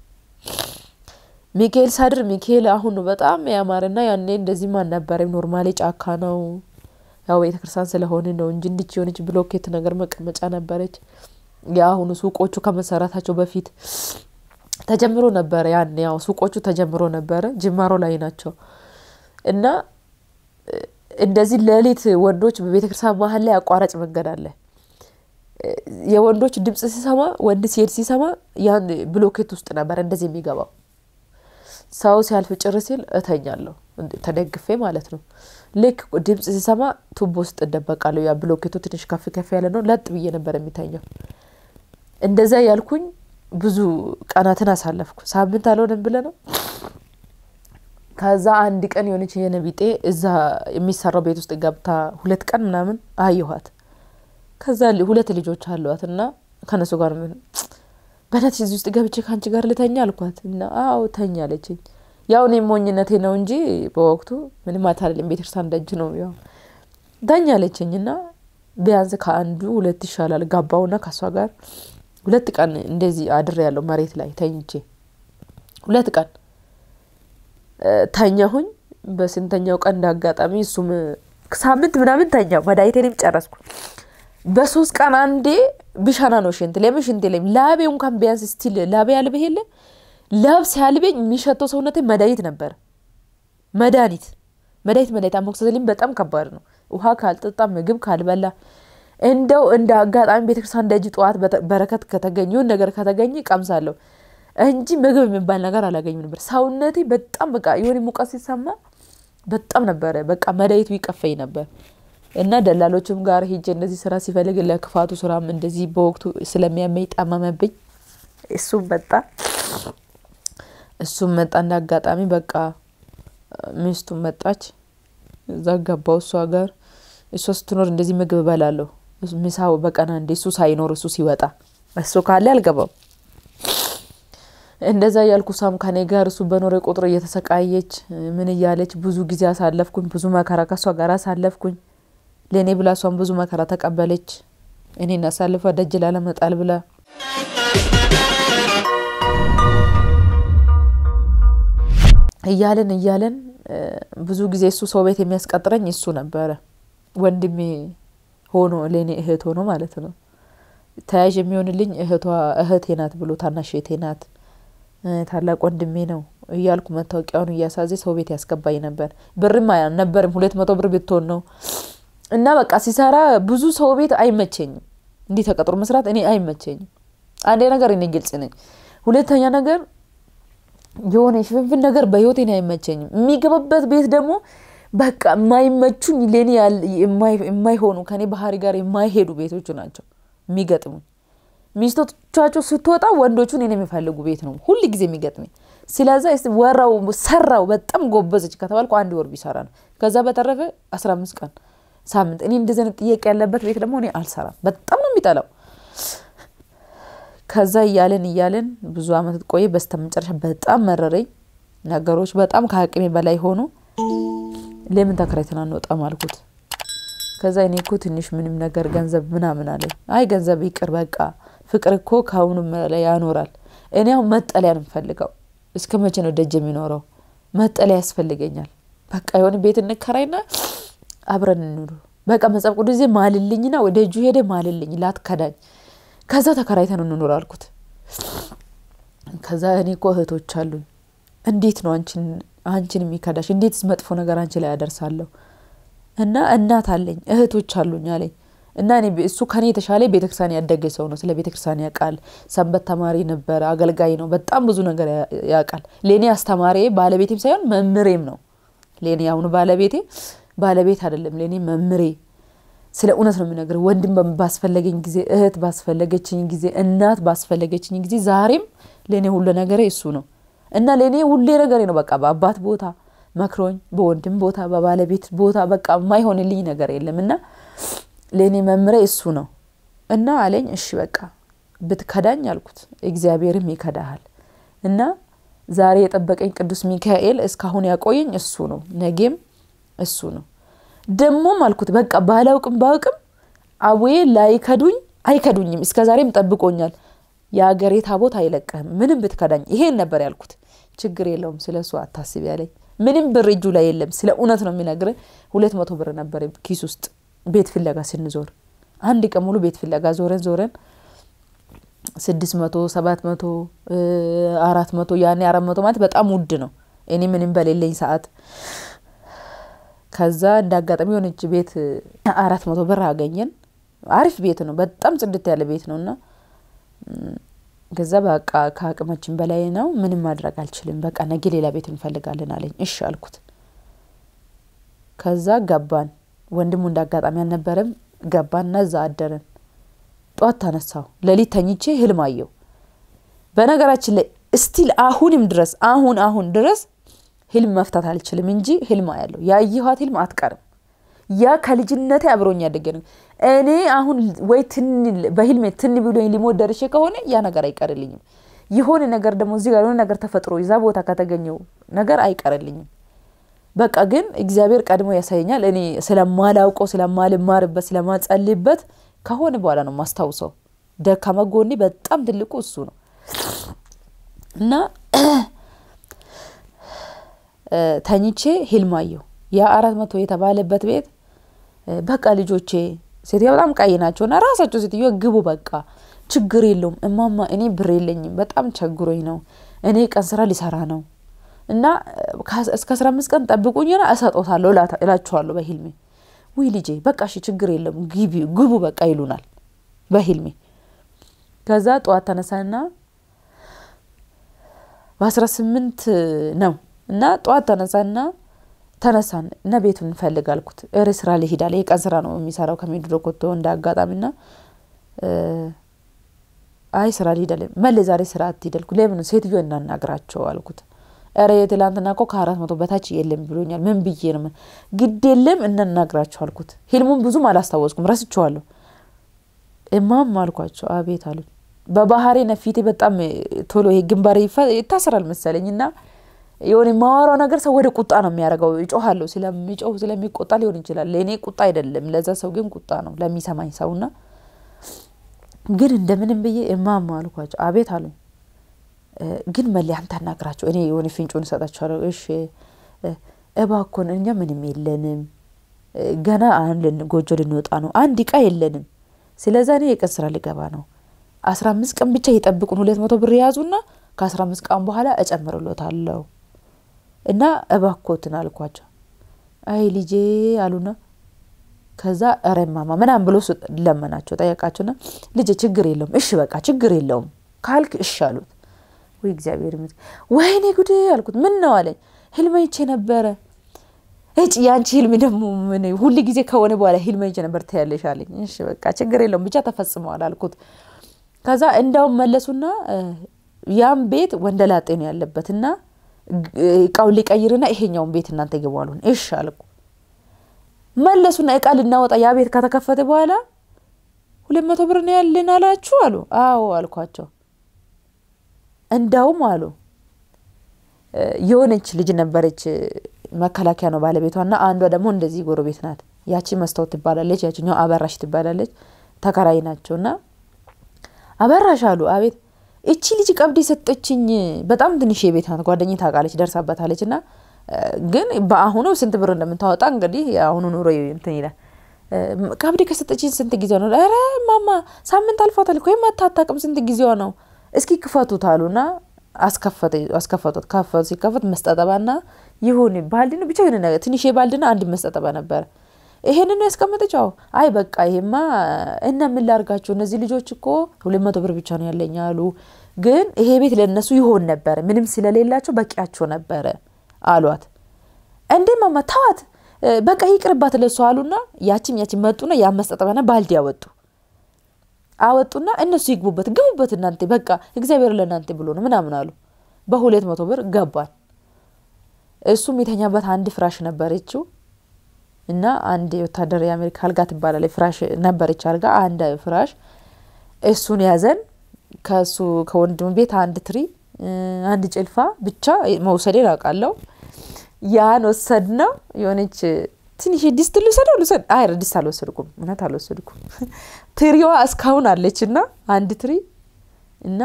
ሚካኤል ሳድር ሚካኤል አሁን በጣም ያማረና ያኔ እንደዚህም አልነበረም። ኖርማሊ ጫካ ነው ያው ቤተክርስቲያን ስለሆነ ነው እንጂ እንዲች የሆነች ብሎኬት ነገር መቀመጫ ነበረች። የአሁኑ ሱቆቹ ከመሰራታቸው በፊት ተጀምሮ ነበረ። ያን ያው ሱቆቹ ተጀምሮ ነበረ፣ ጅማሮ ላይ ናቸው እና እንደዚህ ሌሊት ወንዶች በቤተክርስቲያን መሀል ላይ አቋራጭ መንገድ አለ። የወንዶች ድምጽ ሲሰማ ወንድ ሲሄድ ሲሰማ ያን ብሎኬት ውስጥ ነበረ እንደዚህ የሚገባው ሰው ሲያልፍ ጭር ሲል እተኛለሁ ተደግፌ ማለት ነው። ልክ ድምጽ ሲሰማ ቱቦ ውስጥ እደበቃለሁ። ያ ብሎኬቱ ትንሽ ከፍ ከፍ ያለ ነው። ለጥ ብዬ ነበር የሚተኛው። እንደዛ ያልኩኝ ብዙ ቀናትን አሳለፍኩ። ሳምንት አልሆነም ብለ ነው። ከዛ አንድ ቀን የሆነች የነቢጤ እዛ የሚሰራው ቤት ውስጥ ገብታ ሁለት ቀን ምናምን አየኋት። ከዛ ሁለት ልጆች አሏት እና ከነሱ ጋር ምን በነት እዚህ ውስጥ ገብቼ ከአንቺ ጋር ልተኛ አልኳት እና አዎ ተኛ አለችኝ። ያው እኔ ሞኝነቴ ነው እንጂ በወቅቱ ምንም አታለልም። ቤተክርስቲያን ደጅ ነው ያው ተኛ አለችኝ እና ቢያንስ ከአንዱ ሁለት ይሻላል ጋባውና ከእሷ ጋር ሁለት ቀን እንደዚህ አድሬ ያለው መሬት ላይ ተኝቼ ሁለት ቀን ተኛሁኝ። በስንተኛው ቀን እንዳጋጣሚ እሱም ሳምንት ምናምን ተኛው መድኃኒቴንም ጨረስኩ። በሶስት ቀን አንዴ ቢሻና ነው ሽንት። ለምን ሽንት የለኝም። ላቤ እንኳን ቢያንስ ስቲል ላቤ ያልብህ የለ ላብ ሲያልበኝ የሚሸተው ሰውነቴ መድኃኒት ነበር። መድኃኒት መድኃኒት መድኃኒት አሞክሲሲሊን በጣም ከባድ ነው። ውሃ ካልጠጣ ምግብ ካልበላ እንደው እንደ አጋጣሚ ቤተክርስቲያን ደጅ ጠዋት በረከት ከተገኘ ይሁን ነገር ከተገኘ ቀምሳለሁ እንጂ ምግብ የሚባል ነገር አላገኝም ነበር። ሰውነቴ በጣም በቃ የሆነ ሙቀት ሲሰማ በጣም ነበረ በቃ መድኃኒቱ ይቀፈኝ ነበር። እና ደላሎችም ጋር ሄጄ እንደዚህ ስራ ሲፈልግ ለክፋቱ ስራም እንደዚህ በወቅቱ ስለሚያመኝ ጠመመብኝ። እሱም መጣ እሱም መጣ እንደ አጋጣሚ በቃ ሚስቱም መጣች። እዛ ገባው እሷ ጋር እሷ ስትኖር እንደዚህ ምግብ እበላለሁ ምሳው በቀን አንዴ እሱ ሳይኖር እሱ ሲወጣ እሱ ካለ አልገባም። እንደዛ እያልኩ ሳም ከኔ ጋር እሱ በኖረ ቁጥር እየተሰቃየች ምን እያለች ብዙ ጊዜ አሳለፍኩኝ። ብዙ መከራ ከእሷ ጋር አሳለፍኩኝ። ለእኔ ብላ እሷን ብዙ መከራ ተቀበለች። እኔን አሳልፋ ደጅ ላለመጣል ብላ እያለን እያለን ብዙ ጊዜ እሱ ሰው ቤት የሚያስቀጥረኝ እሱ ነበረ። ወንድሜ ሆኖ ለእኔ እህት ሆኖ ማለት ነው። ተያዥ የሚሆንልኝ እህቷ እህቴ ናት ብሎ ታናሽ እህቴ ናት፣ ታላቅ ወንድሜ ነው እያልኩ መታወቂያውን እያሳዘ ሰው ቤት ያስገባኝ ነበር። ብርም ነበርም ሁለት መቶ ብር ብትሆን ነው እና በቃ ሲሰራ ብዙ ሰው ቤት አይመቸኝም። እንዲህ ተቀጥሮ መስራት እኔ አይመቸኝም። አንዴ ነገር እኔ ግልጽ ነኝ። ሁለተኛ ነገር የሆነ የሽፍንፍን ነገር በህይወቴ እኔ አይመቸኝም። የሚገባበት ቤት ደግሞ በቃ የማይመቹኝ ለእኔ የማይሆኑ ከኔ ባህሪ ጋር የማይሄዱ ቤቶቹ ናቸው የሚገጥሙኝ። ሚስቶቻቸው ስትወጣ ወንዶቹን እኔ የሚፈልጉ ቤት ነው ሁል ጊዜ የሚገጥመኝ። ስለዛ ወራው ሰራው በጣም ጎበዘች ከተባልኩ አንድ ወር ቢሰራ ነው። ከዛ በተረፈ አስራ አምስት ቀን ሳምንት እኔ እንደዚህ አይነት ጥያቄ ያለበት ቤት ደግሞ እኔ አልሰራም። በጣም ነው የሚጠላው። ከዛ እያለን እያለን ብዙ አመት ቆየ። በስተ መጨረሻ በጣም መረረኝ። ነገሮች በጣም ከአቅሜ በላይ ሆኑ። ለምን ተከራይተን አንወጣም አልኩት። ከዛ እኔ እኮ ትንሽ ምንም ነገር ገንዘብ ምናምን አለኝ። አይ ገንዘብ ይቅር በቃ ፍቅር እኮ ከአሁኑም ላይ ያኖራል። እኔ አሁን መጠለያ ነው የምፈልገው። እስከ መቼ ነው ደጅ የሚኖረው? መጠለያ ያስፈልገኛል። በቃ የሆነ ቤት እንከራይና አብረን እንኑር። በቃ መጽሐፍ ቅዱስ ጊዜ ማልልኝና ወደ እጁ ሄደ ማልልኝ ላትከዳኝ ከዛ ተከራይተን እንኑር አልኩት። ከዛ እኔ እኮ እህቶች አሉኝ፣ እንዴት ነው አንቺን አንቺን የሚከዳሽ? እንዴትስ መጥፎ ነገር አንቺ ላይ ያደርሳለሁ? እና እናት አለኝ እህቶች አሉኝ አለኝ። እና እኔ እሱ ከኔ የተሻለ ቤተክርስቲያን ያደገ ሰው ነው። ስለ ቤተክርስቲያን ያውቃል። ሰንበት ተማሪ ነበረ፣ አገልጋይ ነው። በጣም ብዙ ነገር ያውቃል። ለእኔ አስተማሪ ባለቤቴም ሳይሆን መምሬም ነው። ለእኔ አሁኑ ባለቤቴ ባለቤት አይደለም፣ ለእኔ መምሬ ስለ እውነት ነው የሚነግር። ወንድም ባስፈለገኝ ጊዜ፣ እህት ባስፈለገችኝ ጊዜ፣ እናት ባስፈለገችኝ ጊዜ፣ ዛሬም ለእኔ ሁሉ ነገሬ እሱ ነው እና ለእኔ ሁሌ ነገሬ ነው። በቃ በአባት ቦታ መክሮኝ፣ በወንድም ቦታ፣ በባለቤት ቦታ በቃ የማይሆንልኝ ነገር የለም እና ለእኔ መምሬ እሱ ነው እና አለኝ። እሺ በቃ ብትከዳኝ አልኩት፣ እግዚአብሔርም ይከዳሃል እና ዛሬ የጠበቀኝ ቅዱስ ሚካኤል እስካሁን ያቆየኝ እሱ ነው፣ ነገም እሱ ነው። ደሞም አልኩት በቃ ባላውቅም ባውቅም አቡዬ ላይከዱኝ አይከዱኝም። እስከ ዛሬም ጠብቆኛል። የአገሬ ታቦት አይለቅህም ምንም ብትከዳኝ። ይሄን ነበር ያልኩት። ችግር የለውም ስለ እሱ አታስብ ያለኝ። ምንም ብር እጁ ላይ የለም። ስለ እውነት ነው የሚነግር። ሁለት መቶ ብር ነበር ኪስ ውስጥ ቤት ፍለጋ ስንዞር፣ አንድ ቀን ሙሉ ቤት ፍለጋ ዞረን ዞረን ስድስት መቶ ሰባት መቶ አራት መቶ ያኔ አራት መቶ ማለት በጣም ውድ ነው። እኔ ምንም በሌለኝ ሰዓት ከዛ እንደ አጋጣሚ የሆነች ቤት አራት መቶ ብር አገኘን። አሪፍ ቤት ነው፣ በጣም ጽድት ያለ ቤት ነው እና ከዛ በቃ ከአቅማችን በላይ ነው፣ ምንም ማድረግ አልችልም፣ በቃ ነገ ሌላ ቤት እንፈልጋለን አለኝ። እሺ አልኩት። ከዛ ገባን። ወንድሙ እንደ አጋጣሚ አልነበረም። ገባንና እዛ አደረን። ጧት ተነሳሁ። ሌሊት ተኝቼ ህልም አየሁ። በነገራችን ላይ እስቲል አሁንም ድረስ አሁን አሁን ድረስ ህልም መፍታት አልችልም እንጂ ህልም አያለሁ። ያየኋት ህልም አትቀርም። ያ ከልጅነቴ አብሮኝ ያደገ ነው። እኔ አሁን ወይ ትን በህልሜ ትን ብሎኝ ሊሞት ደርሼ ከሆነ ያ ነገር አይቀርልኝም። የሆነ ነገር ደግሞ እዚህ ጋር የሆነ ነገር ተፈጥሮ እዛ ቦታ ከተገኘው ነገር አይቀርልኝም። በቃ ግን እግዚአብሔር ቀድሞ ያሳየኛል። እኔ ስለማላውቀው ስለማልማርበት ስለማጸልይበት ከሆነ በኋላ ነው ማስታውሰው። ደካማ ጎኔ በጣም ትልቁ እሱ ነው እና ተኝቼ ህልም አየሁ። ያ አራት መቶ የተባለበት ቤት በቃ ልጆቼ ሴትዮ በጣም ቀይ ናቸው እና ራሳቸው ሴትዮ ግቡ በቃ ችግር የለውም እማማ፣ እኔ ብር የለኝም በጣም ቸግሮኝ ነው እኔ ቀን ስራ ሊሰራ ነው እና እስከ አስራ አምስት ቀን ጠብቁኝና እሰጦታለሁ እላችኋለሁ በህልሜ። ውይ ልጄ በቃ እሺ ችግር የለም ግቡ በቃ ይሉናል በህልሜ። ከዛ ጠዋት ተነሳና በአስራ ስምንት ነው እና ጠዋት ተነሳና ተነሳን እና ቤቱን እንፈልግ አልኩት። እሬ ስራ ልሄድ አለ። የቀን ስራ ነው የሚሰራው ከሚድሮ ኮቶ እንደ አጋጣሚና አይ ስራ ልሄድ አለ። መሌ ዛሬ ስራ አትሄድ አልኩት። ለምን ሴትዮ እናናግራቸው አልኩት። ኧረ የትላንትና እኮ ከአራት መቶ በታች የለም ብሎኛል። ምን ብዬ ነው? ግድ የለም እናናግራቸው አልኩት። ህልሙን ብዙም አላስታወስኩም፣ ረስቸዋለሁ። እማም አልኳቸው። አቤት አሉኝ። በባህሬ ነፊቴ በጣም ቶሎ ይሄ ግንባሬ ይታሰራል መሰለኝ እና የሆነ የማወራው ነገር ሰው ወደ ቁጣ ነው የሚያደርገው። እጮሃለሁ ስለሚጮህ ስለሚቆጣ ሊሆን ይችላል። ለእኔ ቁጣ አይደለም፣ ለዛ ሰው ግን ቁጣ ነው ለሚሰማኝ ሰውና ግን እንደምንም ብዬ እማማ አልኳቸው። አቤት አሉኝ። ግን መሌ አንተ አናግራቸው፣ እኔ የሆነ ፍንጩን እሰጣቸዋለሁ። እሺ እባኮን እኛ ምንም የለንም ገና አሁን ጎጆ ልንወጣ ነው። አንድ እቃ የለንም። ስለዛ እኔ የቀን ስራ ልገባ ነው። አስራ አምስት ቀን ብቻ የጠብቁን። ሁለት መቶ ብር የያዙና ከአስራ አምስት ቀን በኋላ እጨምርሎታለሁ እና እባኮትን አልኳቸው። አይ ልጄ አሉና ከዛ ኧረ እማማ ምናምን ብሎ ለመናቸው፣ ጠየቃቸውና ልጄ ችግር የለውም እሺ በቃ ችግር የለውም ካልክ እሺ አሉት። ወይ እግዚአብሔር ይመስገን። ወይኔ ጉዴ አልኩት። ምን ነው አለኝ። ህልም አይቼ ነበረ እጭ ያንቺ ህልም ደግሞ ምን ሁል ጊዜ ከሆነ በኋላ ህልም አይቼ ነበር ትያለሽ አለኝ። እሺ በቃ ችግር የለውም ብቻ ተፈጽመዋል አልኩት። ከዛ እንዳውም መለሱና ያም ቤት ወንደላጤ ነው ያለበት እና እቃውን ሊቀይርና ይሄኛውን ቤት እናንተ ይገቡ አሉን። እሺ አልኩ። መለሱና እቃ ልናወጣ ያ ቤት ከተከፈተ በኋላ ሁለት መቶ ብር ነው ያለን አላችሁ አሉ። አዎ አልኳቸው። እንዳውም አሉ የሆነች ልጅ ነበረች መከላከያ ነው ባለቤቷ እና አንዷ ደግሞ እንደዚህ ጎረቤት ናት። ያቺ መስታወት ትባላለች፣ ያችኛው አበራሽ ትባላለች። ተከራይ ናቸው እና አበራሽ አሉ አቤት እቺ ልጅ ቀብድ የሰጠችኝ በጣም ትንሽ የቤት ናት። ጓደኛ ታውቃለች፣ ደርሳበታለች። እና ግን በአሁኑ ስንት ብር እንደምታወጣ እንግዲህ የአሁኑ ኑሮ እንትን ይላል። ቀብድ ከሰጠችኝ ስንት ጊዜዋ ነው? ኧረ ማማ ሳምንት አልፏታል እኮ ወይም አታታቅም ስንት ጊዜዋ ነው? እስኪ ክፈቱት አሉና አስከፈቱት። ከፈቱ ሲከፈት መስጠጠባና ይሁን ባልዲ ነው ብቻ የሆነ ነገር ትንሽ ባልዲና አንድ መስጠጠባ ነበረ። ይሄንን ነው ያስቀመጠችው። አይ በቃ ይሄማ እና ምን ላርጋቸው እነዚህ ልጆች እኮ ሁለት መቶ ብር ብቻ ነው ያለኝ አሉ። ግን ይሄ ቤት ለእነሱ ይሆን ነበረ፣ ምንም ስለሌላቸው በቂያቸው ነበረ አሏት። እንዴ ማማ ተዋት፣ በቃ ይቅርባት ለሱ አሉና ያችም ያችም መጡና ያ መስጠጠባና ባልዲ ያወጡ አወጡና እነሱ ይግቡበት፣ ግቡበት እናንተ በቃ እግዚአብሔር ለእናንተ ብሎ ነው ምናምን አሉ። በሁለት መቶ ብር ገባን። እሱም የተኛበት አንድ ፍራሽ ነበረችው እና አንድ የወታደር የአሜሪካ አልጋ ትባላለች ፍራሽ ነበረች አልጋ አንድ ፍራሽ እሱን ያዘን። ከሱ ከወንድም ቤት አንድ ትሪ አንድ ጭልፋ ብቻ መውሰዴን አውቃለሁ። ያን ወሰድ ነው የሆነች ትንሽ ዲስት ልውሰደው ልውሰድ አይ ዲስት አልወሰድኩም፣ እውነት አልወሰድኩም። ትሪዋ እስካሁን አለች እና አንድ ትሪ እና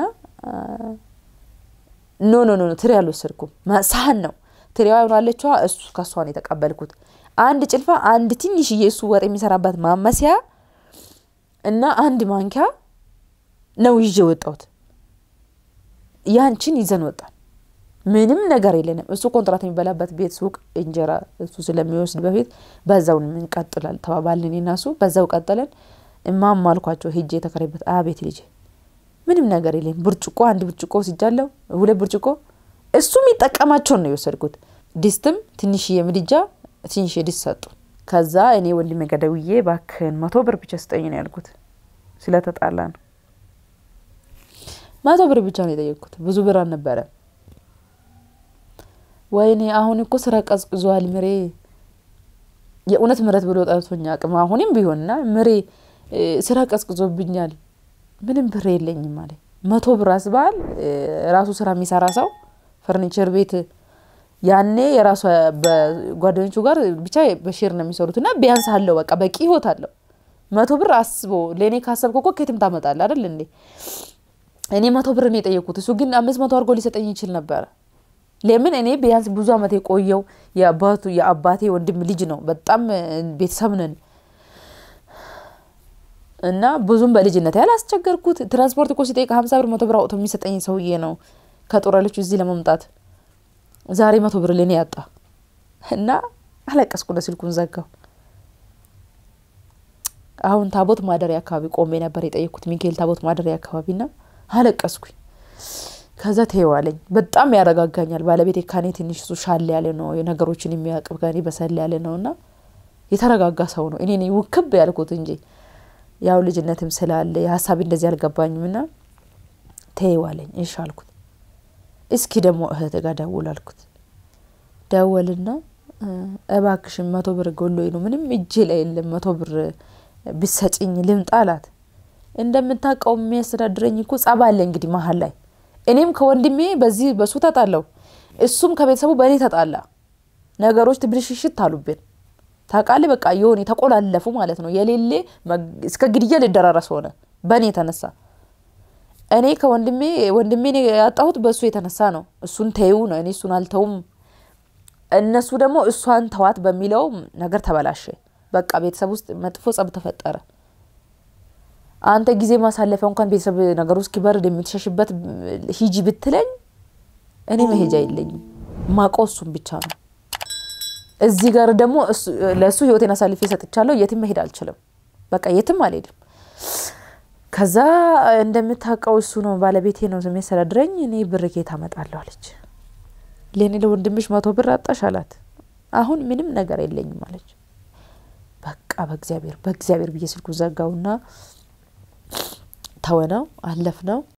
ኖ ኖ ኖ ትሪ አልወሰድኩም፣ ሳህን ነው ትሪዋ አለችዋ። እሱ ከሷን የተቀበልኩት አንድ ጭልፋ፣ አንድ ትንሽዬ እሱ ወጥ የሚሰራበት ማመሲያ እና አንድ ማንኪያ ነው ይዤ ወጣሁት። ያንቺን ይዘን ወጣን። ምንም ነገር የለንም። እሱ ኮንትራት የሚበላበት ቤት ሱቅ እንጀራ እሱ ስለሚወስድ በፊት በዛው እንቀጥላል ተባባልን። እኔና እሱ በዛው ቀጠለን። እማማ አልኳቸው ሄጄ የተከራይበት አቤት ልጄ ምንም ነገር የለም። ብርጭቆ አንድ ብርጭቆ ወስጃለሁ፣ ሁለት ብርጭቆ እሱ የሚጠቀማቸውን ነው የወሰድኩት። ዲስትም ትንሽዬ ምድጃ ትንሽዬ ዲስት ሰጡ። ከዛ እኔ ወንድሜ ጋ ደውዬ እባክህን መቶ ብር ብቻ ስጠኝ ነው ያልኩት። ስለተጣላ ነው መቶ ብር ብቻ ነው የጠየቅኩት። ብዙ ብር አልነበረ። ወይኔ አሁን እኮ ስራ ቀዝቅዟል ምሬ የእውነት ምረት ብሎ ጠርቶኛ አቅም አሁንም ቢሆንና ምሬ ስራ ቀዝቅዞብኛል ምንም ብር የለኝም ማለት መቶ ብር አስባል ራሱ ስራ የሚሰራ ሰው ፈርኒቸር ቤት ያኔ የራሱ በጓደኞቹ ጋር ብቻ በሼር ነው የሚሰሩት እና ቢያንስ አለው በቃ በቂ ህይወት አለው። መቶ ብር አስቦ ለእኔ ካሰብክ እኮ ከየትም ታመጣለህ አይደል እንዴ? እኔ መቶ ብር ነው የጠየኩት። እሱ ግን አምስት መቶ አድርጎ ሊሰጠኝ ይችል ነበረ። ለምን እኔ ቢያንስ ብዙ አመት የቆየው የአባቱ የአባቴ ወንድም ልጅ ነው። በጣም ቤተሰብ ነን እና ብዙም በልጅነት ያላስቸገርኩት ትራንስፖርት እኮ ሲጠይቅ ሀምሳ ብር መቶ ብር አውጥቶ የሚሰጠኝ ሰውዬ ነው። ከጦረሎቹ እዚህ ለመምጣት ዛሬ መቶ ብር ለኔ ያጣ እና አለቀስኩ። ስልኩን ዘጋው። አሁን ታቦት ማደሪያ አካባቢ ቆሜ ነበር የጠየኩት ሚካኤል ታቦት ማደሪያ አካባቢ ና አለቀስኩኝ። ከዛ ተይዋለኝ በጣም ያረጋጋኛል። ባለቤቴ ከኔ ትንሽ እሱ ሻል ያለ ነው፣ ነገሮችን የሚያውቅ ከኔ በሰል ያለ ነው እና የተረጋጋ ሰው ነው። እኔ ነኝ ውክብ ያልኩት እንጂ ያው ልጅነትም ስላለ የሀሳቢ እንደዚህ አልገባኝም ና ተይዋለኝ። እሺ አልኩት። እስኪ ደግሞ እህት ጋር ደውል አልኩት። ደወልና እባክሽን መቶ ብር ጎሎኝ ነው ምንም እጄ ላይ የለም መቶ ብር ብሰጭኝ ልምጣ አላት። እንደምታውቀው የሚያስተዳድረኝ እኮ ጸባ አለ እንግዲህ መሀል ላይ እኔም ከወንድሜ በዚህ በሱ ተጣላው፣ እሱም ከቤተሰቡ በእኔ ተጣላ። ነገሮች ትብልሽሽት አሉብን። ታውቃለህ፣ በቃ የሆነ የተቆላለፉ ማለት ነው። የሌሌ እስከ ግድያ ልደራረስ ሆነ በእኔ የተነሳ እኔ ከወንድሜ ወንድሜን ያጣሁት በእሱ የተነሳ ነው። እሱን ተይው ነው፣ እኔ እሱን አልተውም። እነሱ ደግሞ እሷን ተዋት በሚለው ነገር ተበላሸ። በቃ ቤተሰብ ውስጥ መጥፎ ጸብ ተፈጠረ። አንተ ጊዜ ማሳለፊያ እንኳን ቤተሰብ ነገሩ እስኪበርድ የምትሸሽበት ሂጂ ብትለኝ እኔ መሄጃ የለኝም። ማቆ እሱን ብቻ ነው። እዚህ ጋር ደግሞ ለእሱ ህይወቴን አሳልፌ ሰጥቻለሁ። የትም መሄድ አልችልም። በቃ የትም አልሄድም። ከዛ እንደምታውቀው እሱ ነው ባለቤቴ ነው የሚያስተዳድረኝ። እኔ ብር ኬት አመጣለሁ አለች። ለእኔ ለወንድምሽ መቶ ብር አጣሽ አላት። አሁን ምንም ነገር የለኝም አለች። በቃ በእግዚአብሔር በእግዚአብሔር ብዬ ስልኩ ዘጋውና ተወነው አለፍ ነው።